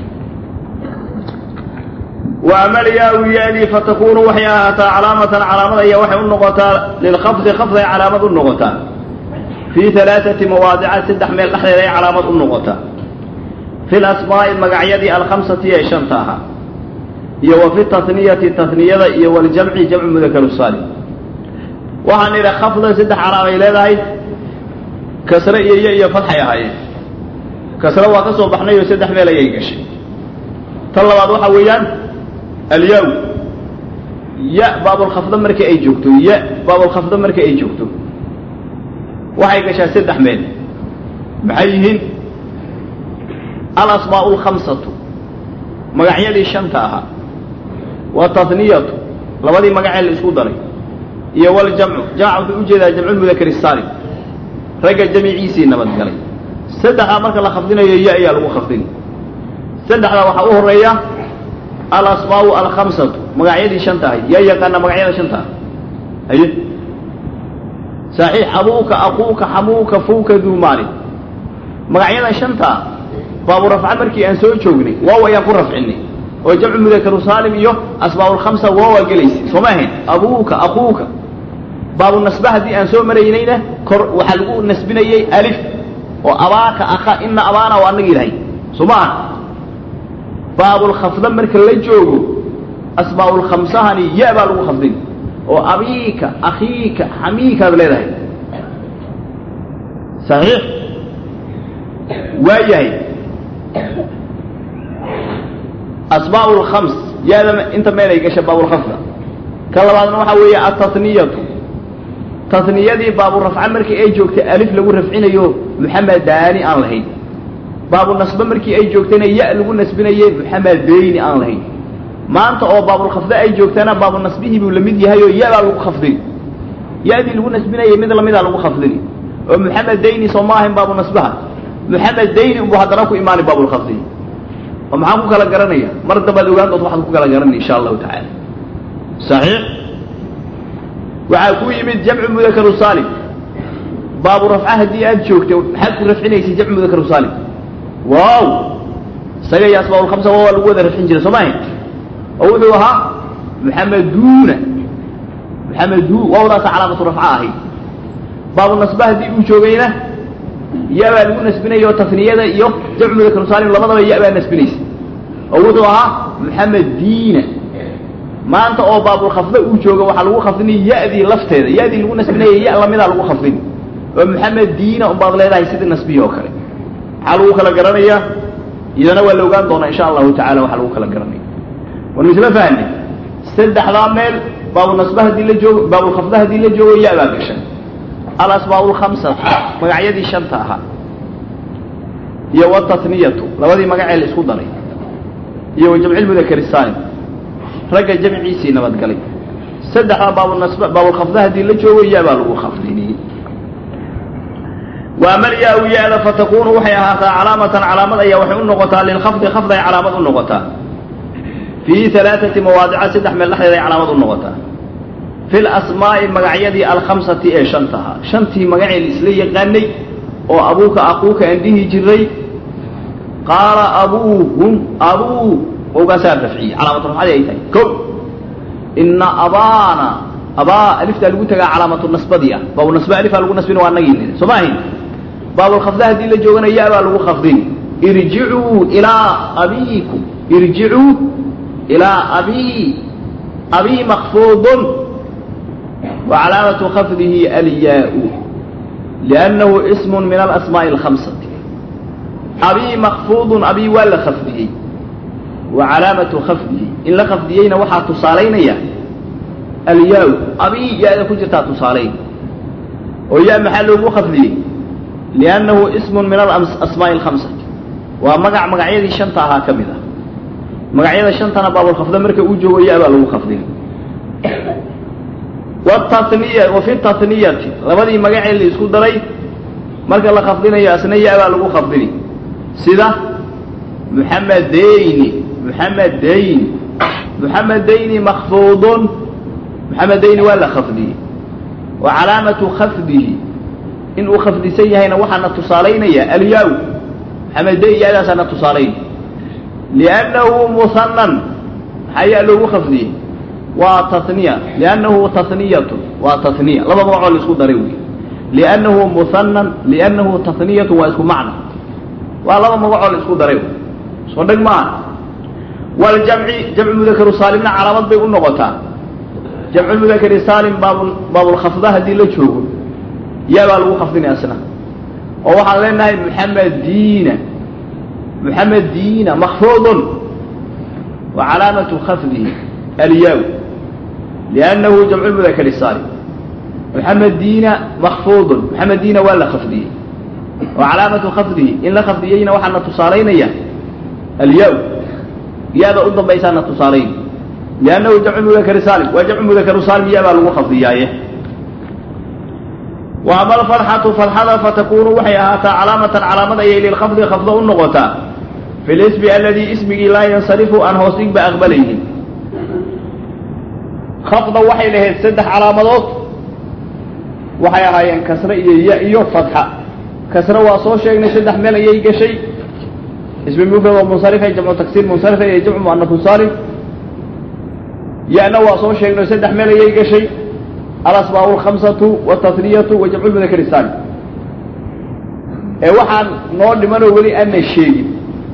Speaker 1: wa amalyaa yadi fatakunu waxay ahaataa calaamatan calaamad ayaa waxay u noqotaa lilkhafdi khafday calaamad u noqotaa fii alaaثati mawaadica saddex meel dhexdeeda ay calaamad u noqotaa fi lasmaa'i magacyadii alkhamsati ee shanta ahaa iyo wa fi taniyati taniyada iyo waljamci jamcu mudakar saalim waxaan idha khafda saddex calaamay leedahay kasre iyo yo iyo fadxay ahaayeen kasre waa ka soo baxnay oo saddex meel ayay gashay tan labaad waxaa weeyaan alyaw ya baabulkhafda markii ay joogto ya baabulkhafda markii ay joogto waxay gashaa saddex meel maxay yihiin alasmaau alkhamsatu magacyadii shanta ahaa wataniyatu labadii magacee la isku daray iyo waljamcu jamca wuxuu ujeedaa jamculmudakar saalim ragga jamiciisii nabadgalay saddexdaa marka la khafdinayo ya ayaa lagu khafdini saddexdaa waxaa u horeeya alasmaau alkhamsatu magacyadii shanta ahayd yaa yaqaana magacyada shanta ah haye saxiix abuuka aquuka xamuuka fuuka duu maalin magacyada shantaa baabu rafca markii aan soo joognay waaw ayaan ku rafcinay oo jamcu mudakaru saalim iyo asmaa'ulkhamsa waawaa gelaysay sooma ahayn abuuka aquuka baabu nasba haddii aan soo maraynayna kor waxaa lagu nasbinayey alif oo abaaka aka ina abaana waa anagi ilahay soo ma aha baabulkhafda marka la joogo asmaa'ulkhamsahani ya baa lagu khafdin oo abiika akhiika xamiikaad leedahay saxiix waa yahay asmaa'u lkhams yaada inta meel ay gasha baabulkhafda ka labaadna waxaa weeye ataniyatu taniyadii baaburafca markii ay joogtay alif lagu rafcinayo muxamedani aan lahayn baabu nasbe markii ay joogtayna ya lagu nasbinaye muxamedayni aan lahayn maanta oo baabulkhafda ay joogtana baabu nasbihii buu lamid yahay oo ya baa lagu khafdin ya-dii lagu nasbinayay mid lamidaa lagu khafdini oo muxamedayni soo ma ahayn baabu nasbaha muxamedayni unbuu haddana ku imaanay baabulkhafdi oo maxaan ku kala garanaya mar dambaad ogaan dood waxaad ku kala garanay insha allahu tacaala saxiix waxaa ku yimid jamcu mudakaru saalim baabu rafca haddii aad joogto maxaad ku rafcinaysay jamcu mudakaru saalim waaw isaga iyo asmaabulkhamsa waa lagu wada rafcin jiray soo ma ahayn oo wuxuu ahaa muxameduuna muxamedu waawdaasa calaamatu rafca ahayd baabu nasba haddii uu joogayna ya baa lagu nasbinaya oo taniyada iyo jamcu mudakaru saalim labadaba ya baa nasbinaysa oo wuxuu ahaa muxamed diina maanta oo baabulkhafda uu jooga waxaa lagu khafdinay ya-dii lafteeda ya-dii lagu nasbinaya ya lamidaa lagu khafdin oo muxamed diina unbaad leedahay sidii nasbihi oo kale maxaa lagu kala garanayaa idana waa la ogaan doonaa insha allahu tacala waxaa lagu kala garanaya wanu isla fahnay saddexdaa meel baabu nasba haddii la joogo baabulkhafda haddii la joogo ya baa gasha alasmaa lkhamsat magacyadii shanta ahaa iyo wataniyatu labadii magacee la isku daray iyo wa jamci mudakari saalim ragga jamciisii nabadgalay saddexdaa baabunasba baabulkhafda haddii la joogo ya baa lagu khafdini waamalyaa-u ya-da fatakunu waxay ahaataa calaamatan calaamad ayaa waxay u noqotaa lilkhafdi khafday calaamad u noqotaa fii alaaati mawaadica saddex meel dhexdeed ay calaamad u noqotaa fi lasmaa'i magacyadii alkhamsati ee shanta ahaa shantii magacee la isla yaqaanay oo abuuka aquuka aan dhihi jiray qaala abuuhum abuu wowgaasaa rafciyey calaamatu rafcadii ay tahay ko ina abaana abaa aliftaa lagu tagaa calaamatu nasbadii ah baabu nasbe alifaa lagu nasbina waa anagii niri soo ma ahayn baabulkhafda haddii la joogana ya baa lagu khafdin irjicuu ilaa abiikum irjicuu ilaa abii abii makfuudun wa calaamatu khafdihi alyaau liannahu ismun min alasmaa'i alkhamsati abii makfuudun abii waa la khafdiyey wa calaamatu khafdihi in la khafdiyeyna waxaa tusaalaynaya alyaa abii ya-da ku jirtaa tusaalayn oo ya maxaa loogu khafdiyey liannahu ismun min alasmaa'i alkhamsati waa magac magacyadii shanta ahaa ka mid ah magacyada shantana baabulkhafda marka uu joogo ya baa lagu khafdin wataniya wa fi taniyati labadii magacee la isku daray marka la khafdinayo asna ya baa lagu khafdini sida muxamedayni muxamedayni muxamedayni makfuudun muxamedayni waa la khafdiyey wa calaamatu khafdihi in uu khafdisan yahayna waxaana tusaalaynaya alyaa muxamedayn ya-daasaana tusaalayn liannahu muhanan maxaa yaa loogu khafdiyey waa taniya liannahu taniyatu waa taniya laba magacoo la isku daray wey liannahu muhanan liannahu taniyatu waa isku macna waa laba magacoo la isku daray soo dheg maaha waljamci jamcu mudakaru saalimna calaamad bay u noqotaa jamcu mudakari saalim baab baabulkhafda haddii la joogo yaa baa lagu khafdinaya asna oo waxaan leenahay muxamediina muxamediina makfuudun wa calaamatu khafdihi alyaa liannahu jamcu mudakari saalim muxamediina makfuudun muxamediina waa la khafdiyey wa calaamatu khafdihi in la khafdiyeyna waxaana tusaalaynaya alyaa ya-da u dambaysaana tusaalayn liannahu jamcu mudakari saalim waa jamcu mudakaru saalim ya baa lagu khafdiyaaye wa ama alfarxatu farxada fatakunu waxay ahaataa calaamatan calaamad ayay lilkhafdi khafda u noqotaa fi lismi aladii ismigii laa yansarifu aan hoos dhigba aqbalaynin khafda waxay lahayd saddex calaamadood waxay ahaayeen kasre iyo ya iyo fatxa kasre waa soo sheegnay saddex meel ayay gashay ismi mufrad oo munsarifa jamcu taksiir munsarifa iyo jamcu muanafu saalim ya-na waa soo sheegnay saddex meel ayay gashay alasmaa alkhamsatu wataniyatu wa jamcu lmudakari saalim ee waxaan noo dhimanoo weli ana sheegin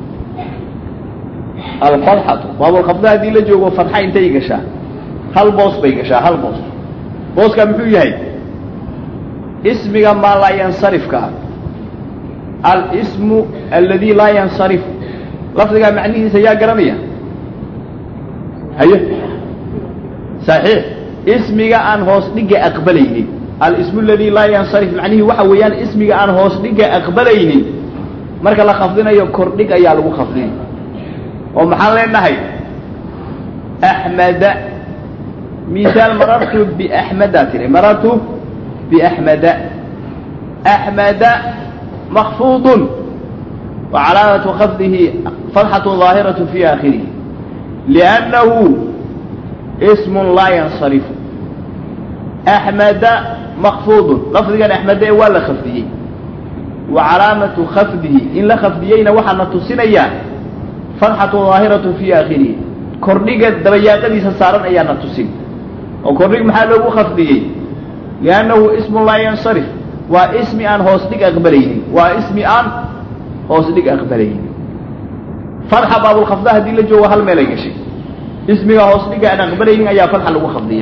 Speaker 1: alfatxatu baabulkhafda haddii la joogo fatxa intay gashaa hal boos bay gashaa hal boos booskaa muxuu yahay ismiga maa laa yansarifka ah alsmu aladi laa yansarifu lafdigaa macnihiisa yaa garanaya haye saxiix ismiga aan hoos dhigga aqbalaynin alismu aladi laa yansarif macnihii waxa weeyaan ismiga aan hoos dhigga aqbalaynin marka la khafdinayo kordhig ayaa lagu khafdinay oo maxaan leenahay axmeda misaal marartu biaxmeda tiri marartu biaxmeda axmeda makfuudun wa calaamatu khafdihi fatxatu daahiratu fi aakhirihi liannahu ismun laa yansarifu axmeda makfuudun lafdigan axmede ee waa la khafdiyey wa calaamatu khafdihi in la khafdiyeyna waxaana tusinayaa fatxatu daahiratu fi aakhirihi kordhiga dabayaaqadiisa saaran ayaana tusin oo kordhig maxaa loogu khafdiyey liannahu ismun laa yansarif waa ismi aan hoos dhig aqbalaynin waa ismi aan hoos dhig aqbalaynin fatxa baabulkhafda haddii la joogo hal meelay gashay ismiga hoos dhiga aan aqbalaynin ayaa fatxa lagu khafdiya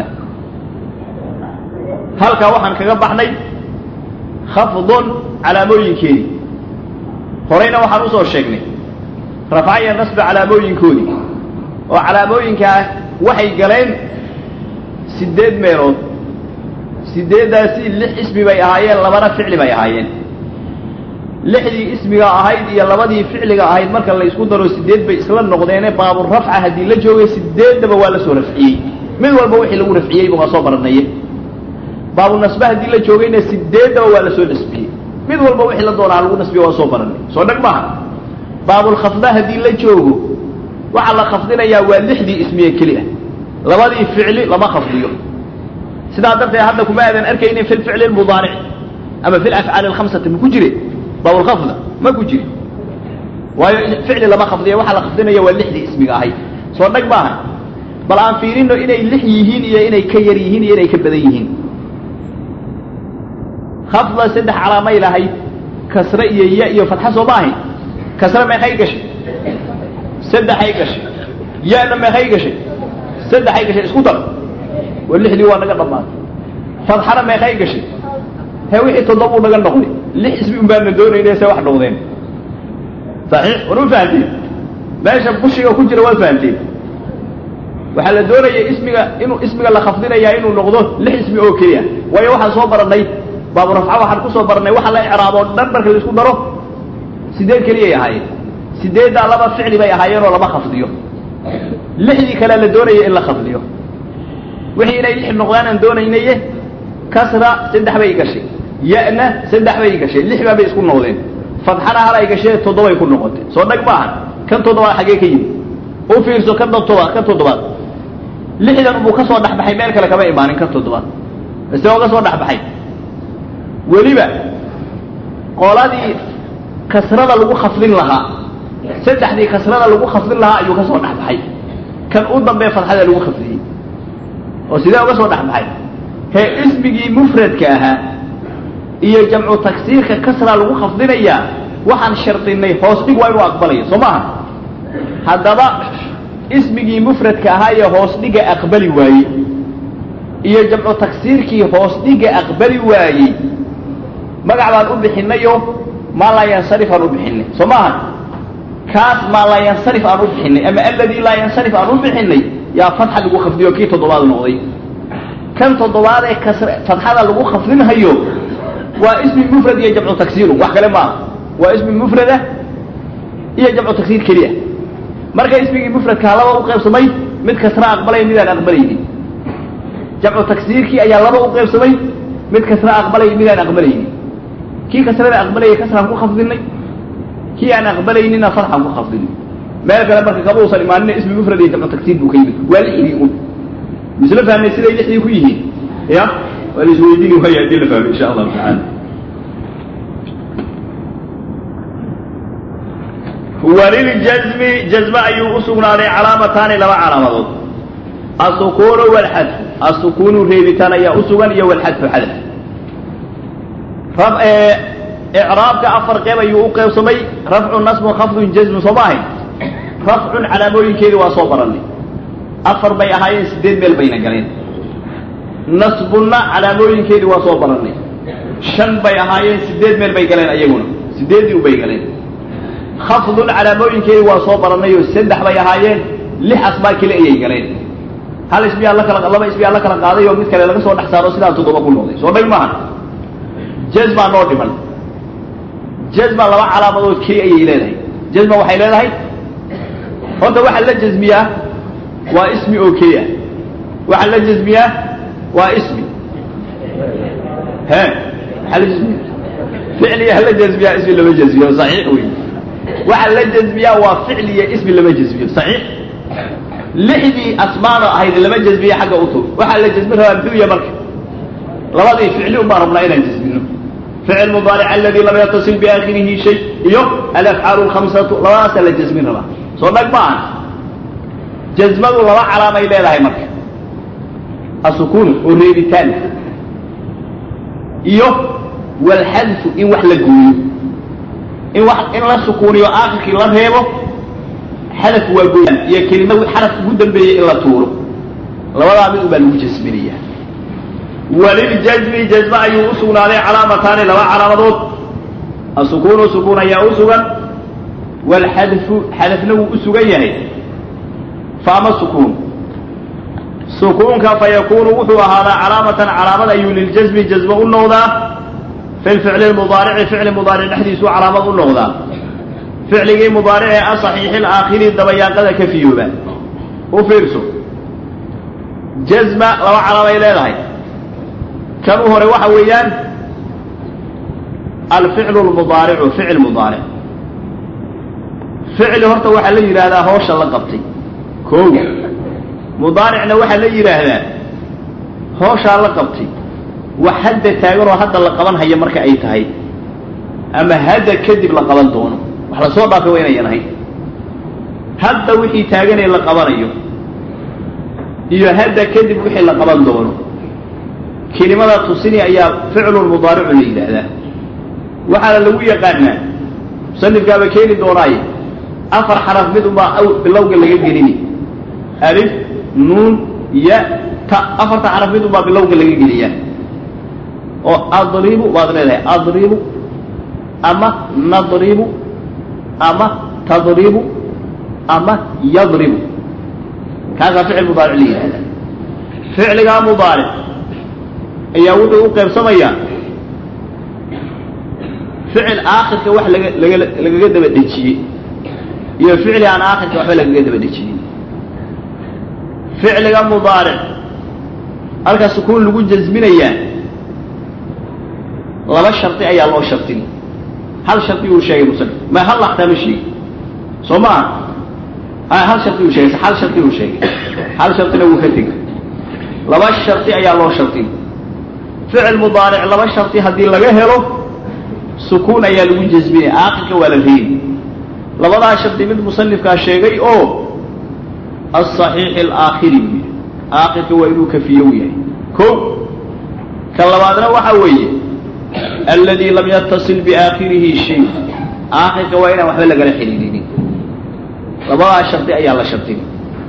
Speaker 1: halkaa waxaan kaga baxnay khafdun calaamooyinkeedii horeyna waxaan usoo sheegnay rafca iyo nasba calaamooyinkoodii oo calaamooyinkaa waxay galeen sideed meelood sideeddaasi lix ismi bay ahaayeen labana ficli bay ahaayeen lixdii ismiga ahayd iyo labadii ficliga ahayd marka la isku daro sideed bay isla noqdeene baaburafca haddii la joogay sideeddaba waa la soo rafciyey mid walba wixii lagu rafciyeyba waa soo baranaye baabunasbe haddii la joogayna sideeddaba waa la soo nasbiyey mid walba wixii la doonaa lagu nasbiye waa soo baranay soo dhag maaha baabulkhafda haddii la joogo waxaa la khafdinayaa waa lixdii ismiye keli ah labadii ficli lama khafdiyo sidaa darteed hadda kuma aadan arkaynin fi lficli lmudaaric ama fi lafcaali alkhamsati ma ku jire baabulkhafda ma ku jiri waayo ficli lama khafdiya waxaa la khafdinaya waa lixdii ismiga ahayd soo dhag maaha bal aan fiirino inay lix yihiin iyo inay ka yar yihiin iyo inay ka badan yihiin khafda saddex calaamay lahayd kasre iyo ya iyo fatxa soo ma ahayn kasre meeqay gashay saddexay gashay ya-na meeqay gashay saddexay gashay isku dar waa lixdii waa naga dhammaatay fatxana meeqay gashay he wixii toddobuu naga noqday lix ismi un baana doonayna se wax noqdeen saxiix war ma fahamteen meesha bushiga ku jira waad fahamteen waxaa la doonaya ismiga inuu ismiga la khafdinayaa inuu noqdo lix ismi oo keliya waayo waxaan soo baranay baabu rafca waxaan kusoo baranay waxa la icraabo dhan marka la isku daro sideed keliyay ahaayeen sideeddaa laba ficli bay ahaayeen oo lama khafdiyo lixdii kale la doonaya in la khafdiyo wixii inay lix noqdaan aan doonaynaye kasra saddex bay gashay ya-na saddex bay gashay lix baa bay isku noqdeen fadxana hal ay gashee toddobay ku noqotay soo dhag maaha kan toddobaad xaggee ka yimid u fiirso kan toddobaad kan toddobaad lixdan buu ka soo dhexbaxay meel kale kama imaanin kan toddobaad ise oo ka soo dhexbaxay weliba qoladii kasrada lagu khafdin lahaa saddexdii kasrada lagu khafdin lahaa ayuu ka soo dhexbaxay kan u dambee fadxada lagu khafdiyey oo sidee uga soo dhexbaxay hee ismigii mufradka ahaa iyo jamcu tagsiirka kasra lagu khafdinayaa waxaan shardinay hoos dhig waa inuu aqbalayo soo maaha haddaba ismigii mufradka ahaa ee hoos dhiga aqbali waayey iyo jamcu tagsiirkii hoos dhiga aqbali waayey magac baan u bixinayo maa laa yansarif aan u bixinay soo maaha kaas maa laa yansarif aan u bixinay ama aladii laa yansarif aan u bixinay yaa fatxa lagu khafdiyo kii toddobaad noqday kan toddobaad ee kasr fatxada lagu khafdinhayo waa ismi mufrad iyo jamcu tagsiiru wax kale maaha waa ismi mufrada iyo jamcu tagsiir keliya marka ismigii mufradkaa laba u qaybsamay mid kasra aqbalay midaan aqbalaynin jamcu tagsiirkii ayaa laba u qaybsamay mid kasra aqbalay midaan aqbalaynin kii kasrada aqbalayay kasraan ku khafdinay kii aan aqbalaynina fatxaan ku khafdinay meel kale marka kama usan imaanina ismi mufrad iyo jamcu tagsiir buu ka yimid waa lixdii un misla fahmay siday lixdii ku yihiin ya waa la isweydiini waaya haddii la fahmay insha allahu tacaala wliljazmi jazme ayuu u sugnaaday calaamataani laba calaamadood asukuunu walxadfu asukuunu reebitaan ayaa u sugan iyo walxadfu xadf icraabka afar qeyb ayuu u qeybsamay rafcu nasbun khafdun jazmun soo ma ahayn rafcun calaamooyinkeedii waa soo baranay afar bay ahaayeen sideed meel bayna galeen nasbunna calaamooyinkeedii waa soo baranay shan bay ahaayeen sideed meel bay galeen ayaguna sideeddii u bay galeen khafdun calaamooyinkeedii waa soo baranay oo saddex bay ahaayeen lix asbaa kale ayay galeen hal ismiyaa la kala laba ismiyaa la kala qaaday oo mid kale laga soo dhex saaro sidaa toddoba ku noqday soo dhag maaha jazmaa noo dhiman jazma laba calaamadood keli ayay leedahay jazma waxay leedahay horta waxaa la jazmiyaa waa ismi oo keli ah waxaa la jazmiyaa waa ismi he maxaa la jazmiya ficliya la jazmiyaa ismi lama jazmiyo saxiix wey waxaa la jazmiyaa waa ficliya ismi lama jazmiyo saxiix lixdii asmaano ahayd lama jazmiye xagga u tur waxaa la jazmin rabaa dunya marka labadii ficli un baan rabnaa inaan jazmino ficil mudaaric aladi lam yatasil biaakhirihi shay iyo alafcaalu lkhamsatu labadaasaa la jazmin rabaa soo dhag ma aha jazmadu laba calaamay leedahay marka asukuun oo reebitaan iyo walxadfu in wax la gooyo in wax in la sukuuniyo aakhirkii la reebo xadaf waa gooyaan iyo kelima xaraf ugu dambeeyey in la tuuro labadaa mid ubaa lagu jasminaya waliljazmi jazme ayuu u sugnaaday calaamataani laba calaamadood asukuunu sukuun ayaa u sugan walxadfu xadafna wuu u sugan yahay faama sukuun sukuunka fa yakunu wuxuu ahaadaa calaamatan calaamad ayuu liljazmi jazme u noqdaa fi lficli mudaarici ficli mudaaric dhexdiisuu calaamad u noqdaa ficligii mudaaricee asaxiixi laakhiri dabayaaqada ka fiyooba u fiirso jazma laba calaamay leedahay kan u hore waxa weeyaan alficlu lmudaaricu ficil mudaaric ficli horta waxaa la yidhaahdaa hoosha la qabtay koow mudaaricna waxaa la yidhaahdaa hooshaa la qabtay wax hadda taaganoo hadda la qaban haya marka ay tahay ama hadda kadib la qaban doono wax lasoo dhaafay waa inayan ahayn hadda wixii taaganee la qabanayo iyo hadda kadib wixii la qaban doono kelimada tusini ayaa ficlun mudaaricu la yidhaahdaa waxaana lagu yaqaanaa musanifkaaba keeni doonaaye afar xaraf mid unbaa bilowga laga gelini alif nuun ya ta afarta xaraf mid unbaa bilowga laga geliyaa oo adribu waad leedahay adribu ama nadribu ama tadribu ama yadribu kaasaa ficil mudaaric la yidhahdaa ficligaa mudaaric ayaa wuxuu u qaybsamayaa ficil aakhirka wax laga laga lagaga daba dhejiyey iyo ficli aan aakhirka waxba lagaga daba dhejiyey ficliga mudaaric halka sukuun lagu jasminayaa laba shardi ayaa loo shardin hal shardi uu sheegay musanif ma hal laxtaa ma sheegi soo ma aha hal shardi uu sheegay hal shardi uu sheegay hal shardina wuu ka tegay laba shardi ayaa loo shardin ficil mudaaric laba shardi haddii laga helo sukuun ayaa lagu jasminaya aakhirka waa la reebi labadaa shardi mid musanifkaa sheegay oo asaxiixi alaakhiri buu yidhi aakhirka waa inuu kafiyow yahay ko ka labaadna waxa weeye aladi lam yatasil biaakhirihi shay aakhirka waa inaan waxba lagala xidhiirinin labadaa shardi ayaa la shardin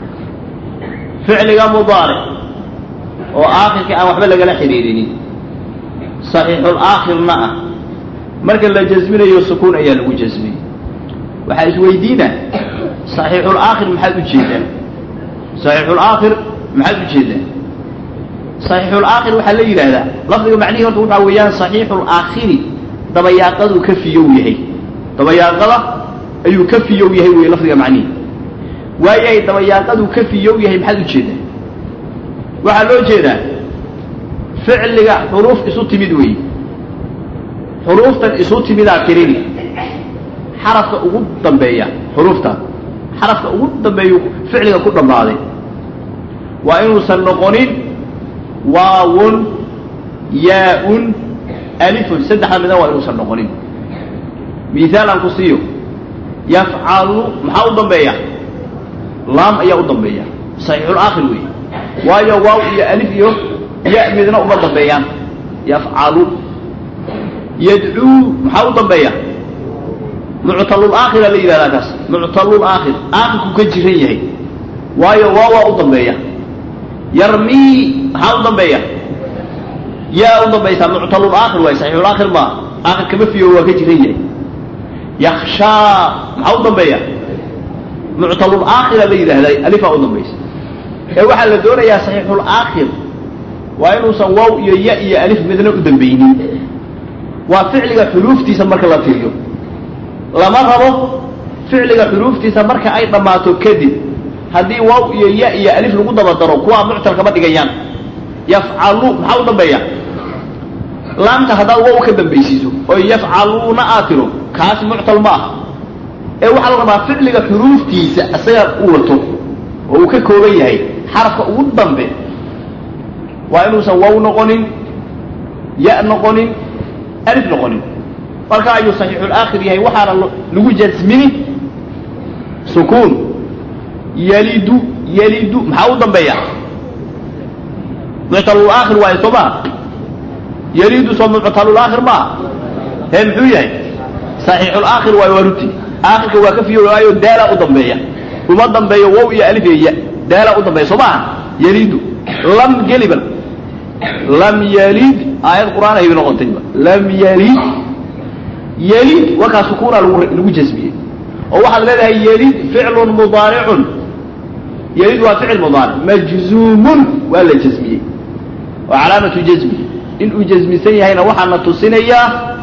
Speaker 1: ficliga mudaaric oo aakhirka aan waxba lagala xidhiirinin saxiixulaakhirna ah marka la jasminayo sukuun ayaa lagu jasmiyey waxaa isweydiina saxiixulaakhir maxaad u jeedaa saxiixulaakhir maxaad u jeedaa saxiixulaakhir waxaa la yidhaahdaa lafdiga macnihii horta waxaa weeyaan saxiixulaakhiri dabayaaqaduu ka fiyow yahay dabayaaqada ayuu ka fiyow yahay wey lafdiga macnihi waayahay dabayaaqaduu ka fiyow yahay maxaad u jeedaa waxaa loo jeedaa ficliga xuruuf isu timid weeye xuruuftan isu timidaa tirini xarafka ugu dambeeya xuruuftan xarafka ugu dambeeyu ficliga ku dhammaaday waa inuusan noqonin waawun yaa-un alifun saddexda midan waa inuusan noqonin mihaal aan ku siiyo yafcalu maxaa u dambeeya laam ayaa u dambeeya saxiixulaakhir weeye waayo waaw iyo alif iyo ya midna uma dambeeyaan yafcalu yadcuu maxaa u dambeeya muctalulaakhira la yidhahdaa kaas muctalulaakhir aakhirku ka jiran yahay waayo waa waa u dambeeya yarmii maxaa u dambeeya yaa u dambaysaa muctalulaakhir waay saxiixulaakhir maa aakhir kama fiyo waa ka jiran yahay yakshaa maxaa u dambeeya muctalulaakhira la yidhaahdaa alifaa u dambaysa ee waxaa la doonayaa saxiixulaakhir waa inuusan waaw iyo ya iyo alif midna u dambaynin waa ficliga xuruuftiisa marka la tiriyo lama rabo ficliga xuruuftiisa marka ay dhammaato kadib haddii waaw iyo ya iyo alif lagu daba daro kuwaa muctal kama dhigayaan yafcalu maxaa u dambeeya laamta haddaad waaw ka dambaysiiso oo yafcaluuna aad tiro kaasi muctal ma aha ee waxaa la rabaa ficliga xuruuftiisa isaga u wato oo uu ka kooban yahay xarafka ugu dambe waa inuusan waaw noqonin ya noqonin alif noqonin marka ayuu saxiixulaakhir yahay waxaana lagu jasmini sukuun yalidu yalidu maxaa u dambeeya muctalulaakhir waayo soo maa yalidu soo muctalulaakhir maa hee muxuu yahay saxiixulaakhir waayo waa ruti aakhirka waa ka fiyo waayo daalaa u dambeeya uma dambeeyo wow iyo alif iyo ya daalaa u dambeeya soo maaha yalidu lam geliban lam yalid aayad qur'aan ayay noqotayba lam yalid yalid wakaa sukuuna lagu lagu jasmiyey oo waxaad leedahay yalid ficlun mudaaricun yalid waa ficil mudaaric majzuumun waa la jasmiyey waa calaamatu jasmi inuu jasmisan yahayna waxaana tusinayaa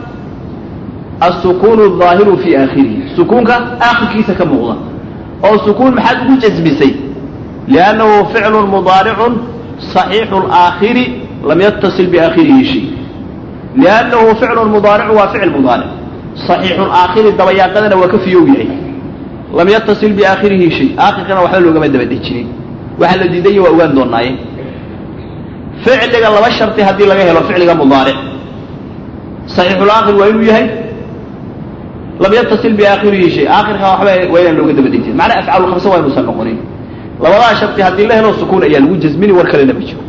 Speaker 1: السكون الظاهر في آخره سكونك آخر كيسة كمغضى أو سكون محد جزمسي لأنه فعل مضارع صحيح الآخر لم يتصل بآخره شيء لأنه فعل مضارع وفعل مضارع صحيح الآخر الدويا قدنا وكفي يوبيعي لم يتصل بآخره شيء آخر كان وحلو كما دبدتشني وحل ديدي وأوان دوناي فعل لغا لما شرطي هدي لغا هلو فعل مضارع صحيح الآخر وإنه يهي لم يتصل بآخره شيء آخر كان وحبا وين لو قد بديتين macnaa afcaalu khamsa waa inuusan noqonin labadaa shardi haddii la helo sukuun ayaa lagu jasmini war kalena ma jiro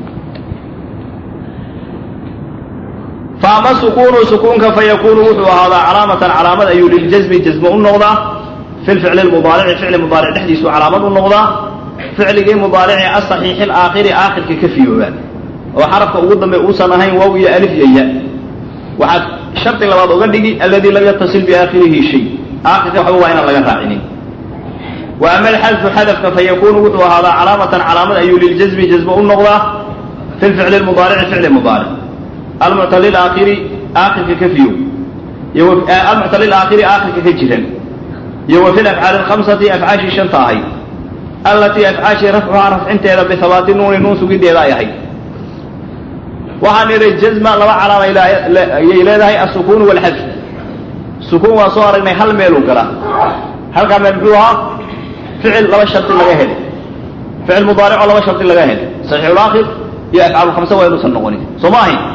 Speaker 1: faama sukuunu sukuunka fayakunu wuxuu ahaadaa calaamatan calaamad ayuu liljasmi jasmo u noqdaa fi lficli lmudaarici ficli mudaaric dhexdiisuu calaamad u noqdaa ficligii mudaarici asaxiixi alaakhiri aakhirka ka fiyoobaa oo xarafka ugu dambe uusan ahayn waaw iyo alif iyo ya waxaad shardi labaad oga dhigi alladii lam yatasil biaakhirihi shay aakhirka waxba waa inaan laga raacinin wa ama alxadfu xadafka fayakunu wuxuu ahaadaa calaamatan calaamad ayuu liljasmi jasmo u noqdaa fi lficli lmudaarici ficli mudaaric almuctal aakhiri aakhirka ka fiyow almuctal aakhiri aakhirka ka jiran iyo wa fi lafcaali alkhamsati afcaashii shanta ahayd allatii afcaashii rafcuhaa rafcinteeda bihabaati nuuni nuun sugideeda ay ahayd waxaan idhi jazma laba calaama ayay leedahay asukuun walxadf sukuun waa soo aragnay hal meeluu galaa halkaa meel muxuu ahaa ficil laba shardi laga helay ficil mudaaricoo laba shardi laga helay saxiixulaakhir iyo afcaalulkhamsa waa inuusan noqonin soo ma ahayn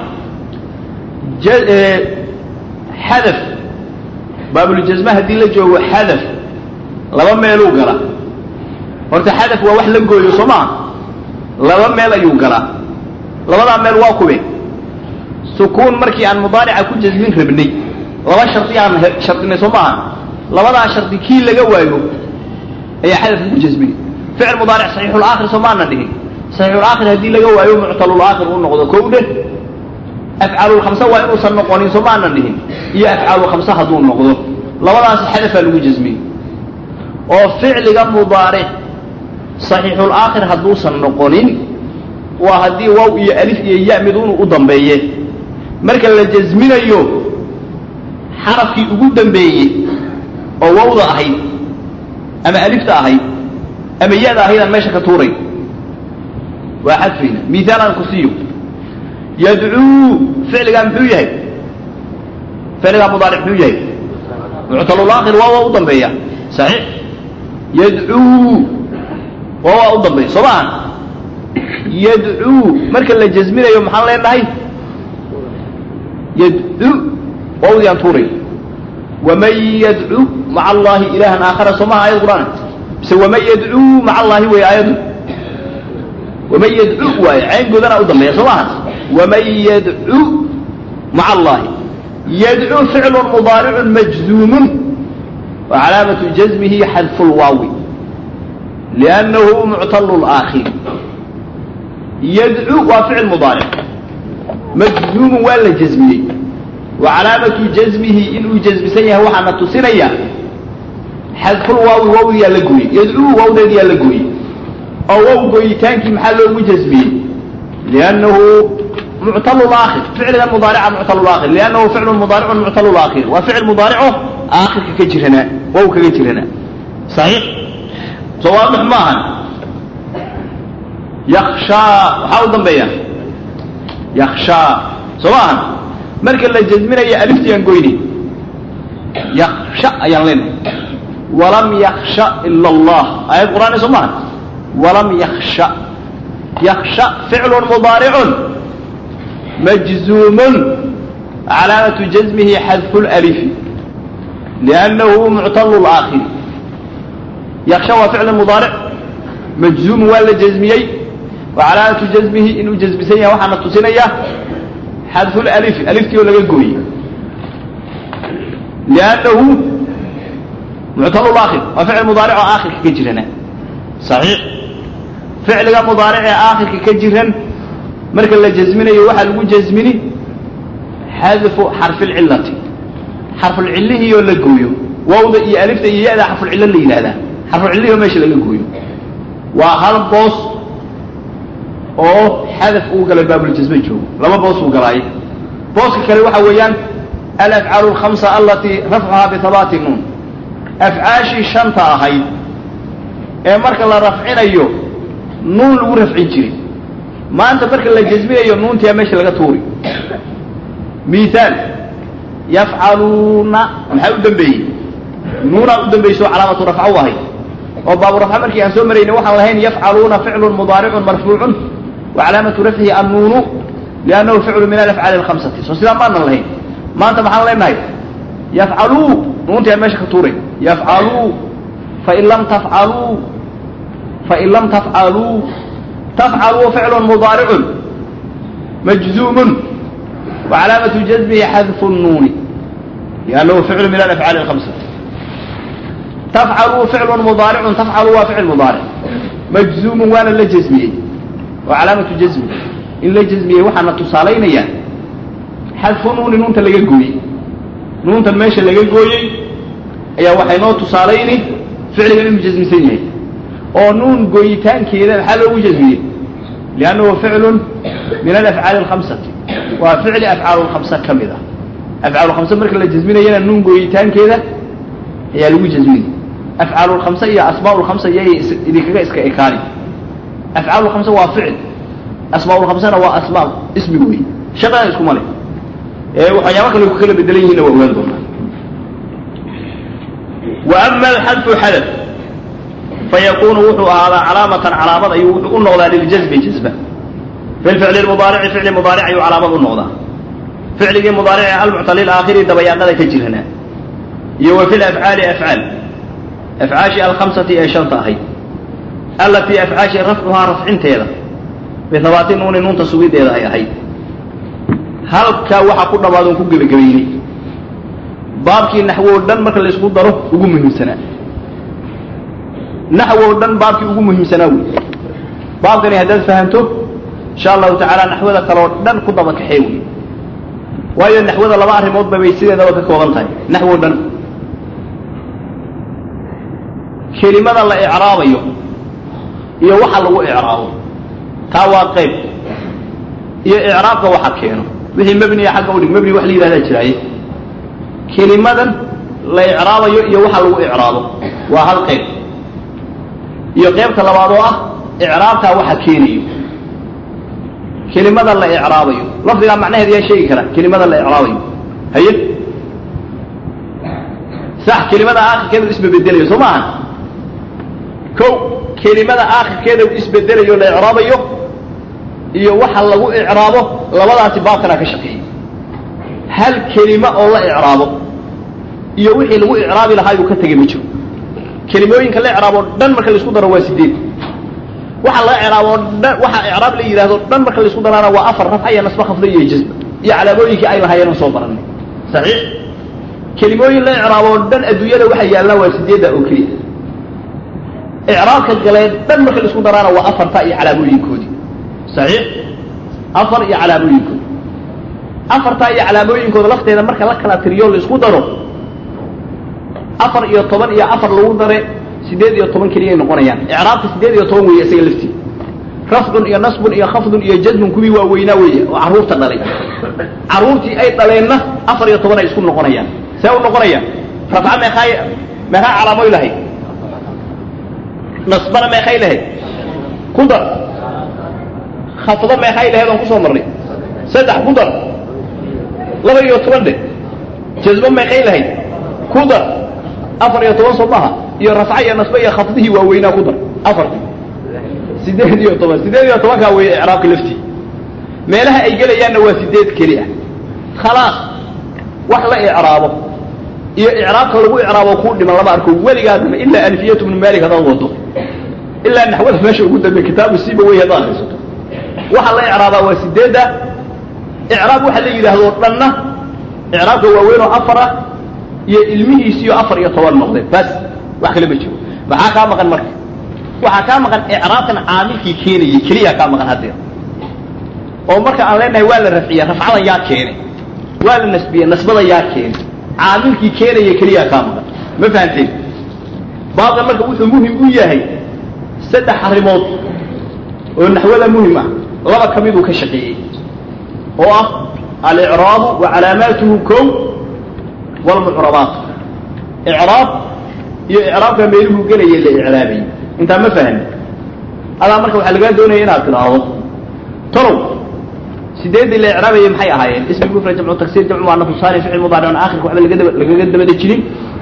Speaker 1: xadaf baabuljasma haddii la joogo xadaf laba meeluu gala horta xadaf waa wax la gooyo soo maaha laba meel ayuu galaa labadaa meel waa kuwe sukuun markii aan mudaarica ku jasmin rabnay laba shardi aan shardinay soo maaha labadaa shardi kii laga waayo ayaa xadafka ku jasmini ficil mudaaric saxiixulaakhir soo maana dhihin saxiixulaakhir haddii laga waayo muctalulaakhir uu noqdo kow dheh afcaalulkhamsa waa inuusan noqonin soo maanan dhihin iyo afcaalulkhamsa hadduu noqdo labadaasi xadafaa lagu jasmiyey oo ficliga mudaaric saxiixulaakhir hadduusan noqonin waa haddii waaw iyo alif iyo ya miduunu u dambeeye marka la jasminayo xarafkii ugu dambeeyey oo wawda ahayd ama alifta ahayd ama ya-da ahayd aan meesha ka tuuray waa xadfayna miaal aan ku siiyo yadcuu ficligaa muxuu yahay ficligaa mudaaric muxuu yahay muctalulaakhir waa waa u dambeeya saxiix yadcuu waa waa u dambeeya soo maaha yadcuu marka la jasminayo maxaan leenahay yadcu wawdii aan tuuray waman yadcu maca allahi ilaahan aakhara soo maha ayad qur'aan mise waman yadcuu maca allahi wey aayaddu waman yadcu waaye cayn goodana u dambeeya soo maaha waman yadcu maca allahi yadcu ficlu mudaaricu majzuumun wa calaamatu jazmihi xadfu lwaawi liannahu muctalu laakhir yadcu waa ficil mudaaric majzuumun waa la jasmiyey wa calaamatu jazmihi inuu jasmisan yahay waxaana tusinaya xadfulwaawi wawdiyaa la gooyey yadcuu wawdeediyaa la gooyey oo wow gooyitaankii maxaa loogu jasmiyey liannahu muctal aakhir ficligan mudaarica muctal aakhir liannahu ficlu mudaaricun muctal aakhir waa ficil mudaarico aakhirka ka jiranaa wow kaga jiranaa saxiix soo waadix maahan yakshaa waxaa u dambeeya yakshaa soo maahan marka la jasminayo aliftii aan goyni yaksha ayaan leenahay walam yaksha ila allah aayad qur'aani soo maahan walam yaksha yaksha ficlun mudaaricun majzuumun calaamatu jazmihi xadfu lalifi liannahu muctalu laakhir yaksha waa ficl mudaaric majzuumun waa la jasmiyey wa calaamatu jazmihi inuu jasmisan yahay waxaana tusinaya xadfu lalifi aliftii oo laga gooyey liannahu muctalu laakhir waa ficil mudaaric oo aakhirka ka jirana saxiix ficliga mudaaric ee aakhirka ka jiran marka la jasminayo waxaa lagu jasmini xadfu xarfilcilati xarfulcillihii oo la gooyo wawda iyo alifta iyo ya-da xarfulcillo la yidhahdaa xarfulcillihii oo meesha laga gooyo waa hal boos oo xadaf uu galay baabuljasme joogo laba boos uu galaayo booska kale waxa weeyaan alafcaalu alkhamsa alatii rafcuhaa bihabaati nuun afcaashii shanta ahayd ee marka la rafcinayo nuun lagu rafcin jiray maanta marka la jasminayo nuuntiyaa meesha laga tuuri miaal yafcaluuna maxaa u dambeeyey nuunaa u dambayso calaamatu rafca u ahayd oo baaburafca markii aan soo maraynay waxaan lahayn yafcaluuna ficlun mudaaricun marfuucun wa calaamatu rafcihi annuunu liannahu ficlu min alafcaali alkhamsati soo sidaa maanan lahayn maanta maxaan leenahay yafcaluu nuuntiyaa meesha ka tuuray yafcaluu fain lam tafcaluu fain lam tafcaluu tafcaluu ficlu mudaaricun majzuumun wacalaamatu jazmihi xadfu nuuni liannahu ficlu min alafcaali alhamsati tafcaluu ficlu mudaaricun tafcaluu waa ficil mudaaric majzuumun waana la jazmiyey wa calaamatu jazmi in la jazmiyey waxaana tusaalaynayaa xadfu nuuni nuunta laga gooyey nuuntan meesha laga gooyey ayaa waxay noo tusaalayni ficligan inuu jasmisan yahay oo nuun gooyitaankeeda maxaa loogu jasmiyey liannahu ficlun min alafcaali alkhamsati waa ficli afcaal lkhamsa ka mid ah afcaal lkhamsa marka la jasminayana nuun gooyitaankeeda ayaa lagu jasminay afcaal lkhamsa iyo asmaa lkhamsa iyay idinkaga iska ekaani afcaal lkhamsa waa ficil asmaa lkhamsana waa asmaa ismi wey shaqada iskuma le ee waxyaaba kale ku kala bedelan yihiinna waa ogaan doonaa wa ama alxadfu xadaf fayakunu wuxuu ahaadaa calaamatan calaamad ayuu wuxuu u noqdaa liljazmi jazba fi lficli mudaarici ficli mudaaric ayuu calaamad u noqdaa ficligii mudaarici almuctali aakhiri dabayaaqada ka jirana iyo wa fi lafcaali afcaal afcaashii alkhamsati ee shanta ahayd allatii afcaashii rafcuhaa rafcinteeda bihabaati nuuni nuunta sugideeda ay ahayd halkaa waxaa ku dhamaadoon ku gebagabaynay baabkii naxwo o dhan marka laysku daro ugu muhiimsanaa naxwo o dhan baabkii ugu muhiimsanaa wey baabkani haddaad fahanto insha allahu tacaala naxwada kale oo dhan ku daba kaxee wey waayo naxwada laba arrimoodba bay sideedaba ka kooban tahay naxwo o dhan kelimada la icraabayo iyo waxa lagu icraabo taa waa qayb iyo icraabka waxa keeno wixii mebniya xagga udhig mebni wax la yidhahdaa jiraaye kelimadan la icraabayo iyo waxa lagu icraabo waa hal qayb iyo qaybta labaad oo ah icraabtaa waxa keenayo kelimada la icraabayo lafdigaa macnaheeda yaa sheegi kara kelimada la icraabayo haye sax kelimada aakhirkeeda u isbabedelayo soo maaha ko kelimada aakhirkeeda u isbedelayo la icraabayo iyo waxa lagu icraabo labadaasi baabkanaa ka shaqeeyey hal kelima oo la icraabo iyo wixii lagu icraabi lahaa yuu ka tegay ma jiro kelimooyinka la icraabo dhan marka laisku daro waa sideed waxa la icraabo dhan waxa icraab la yidhahdo dhan marka laisku daraana waa afar rafca iyo nasba khafda iyo jazba iyo calaamooyinkii ay lahaayeen soo baranay saxiix kelimooyin la icraabo dhan adduunyada waxa yaallaan waa sideedda oo keliya icraabka galee dhan marka laisku daraana waa afarta iyo calaamooyinkoodii saxiix afar iyo calaamooyinkooda afartaa iyo calaamooyinkooda lafteeda marka la kala tiriyo laisku daro afar iyo toban iyo afar lagu dare sideed iyo toban keliyay noqonayaan icraabka sideed iyo toban weeye isaga laftii rafcun iyo nasbun iyo khafdun iyo jazmun kuwii waaweynaa weeye oo carruurta dhalay carruurtii ay dhaleenna afar iyo toban ay isku noqonayaan see u noqonayaan rafca meeqaay meeqaa calaamoy lahayd nasbana meeqay lahayd ku dar khafdo meeqay lahayd oon kusoo marnay saddex ku dar laba iyo toban dhe jazmo meeqay lahayd ku dar afar iyo toban soo maha iyo rafca iyo nasbe iyo khafdihii waaweynaa ku dar afartii sideed iyo toban sideed iyo tobankaa weeye icraabka laftii meelaha ay gelayaanna waa sideed keli ah khalaas wax la icraabo iyo icraabka lagu icraabo kuu dhiman lama arko weligaadaba ilaa alfiyatu bnu malik hadaad wado ilaa naxwada meesha ugu dambe kitaabu siba wey hadaad haysato waxa la icraabaa waa sideedda icraab waxa la yidhaahdo dhanna icraabka waaweyn oo afar ah iyo ilmihiisiyo afar iyo toban noqdeen bas wax kale ma jiro maxaa kaa maqan marka waxaa kaa maqan icraabkan caamilkii keenayay keliyaa kaa maqan haddeer oo marka aan leenahay waa la rafciya rafcadan yaa keenay waa la nasbiye nasbada yaa keenay caamilkii keenaya keliyaa kaa maqan ma fahanteen baabkan marka wuxuu muhim u yahay saddex arrimood oo naxwada muhim ah laba ka miduu ka shaqeeyey oo ah alicraabu wa calaamaatuhu kow wlmucrabaat icraab iyo icraabka meeluhu gelaya la icraabayay intaa ma fahmi adaa marka waxaa lagaa doonaya inaad tidhaahdo talow sideeddii la icraabayay maxay ahaayeen ismi mufrad jamcu tagsir jamcu muanafu salim ficil mudaaric aakhirka waxba lagadaba lagaga dabada jirin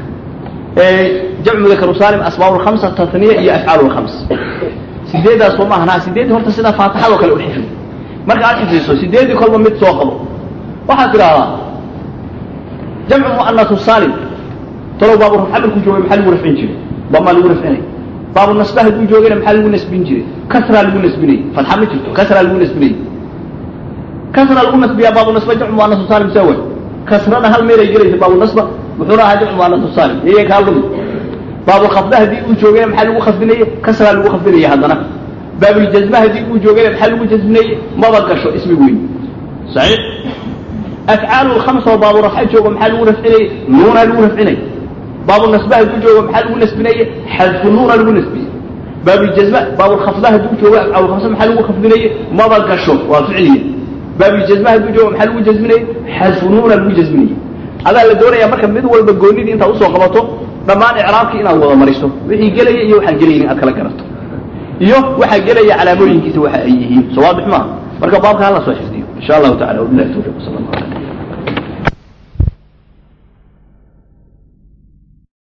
Speaker 1: jamcu mudakaru salim asmaa lkhamsa tatniya iyo afcaal lkhams sideeddaas soo maahan ha sideeddii horta sida faatixadoo kale u xifdi marka aad xifdiso sideeddii kolba mid soo qabo waxaad tidhaahdaa jamcu muanasu salim talow baabu rafca markuu joogay maxaa lagu rafcin jiray damaa lagu rafcinay baabu nasba hadduu joogayna maxaa lagu nasbin jiray kasraa lagu nasbinayay fatxa ma jirto kasraa lagu nasbinayay kasra lagu nasbiyaa baabu nasba jamcu muanasu saalim sawa kasrada hal meelay gelaysa baabu nasba wuxuuna ahaa jamcu muanasu saalim iyay kaa lumi baabu khafda haddii uu joogayna maxaa lagu khafdinayay kasraa lagu khafdinaya haddana baabuljazma haddii uu joogayna maxaa lagu jasminayay maba gasho ismi weyn saxiix afcaalu lkhamsa oo baabu rafca joogo maxaa lagu rafcinayay nuunaa lagu rafcinay baabu nasba hadduu joogo maxaa lagu nasbinayay xadfu nuuna lagu nasbiyey baabuljazma baabulkhafda hadduu joogo afcaalulkhamsa maxaa lagu khafdinayay maba gasho waa ficliya baabuljazma hadduu joogo maxaa lagu jasminayay xadfu nuuna lagu jasminayay adaa la doonaya marka mid walba goonidii intaad usoo qabato dhammaan icraabkii inaad wada mariso wixii gelaya iyo waxaan gelaynin aad kala garato iyo waxaa gelaya calaamooyinkiisa waxa ay yihiin soo waadix maaha marka baabka hala soo xifdiyo insha allahu tacala wabilahi tawfiq sala allah alay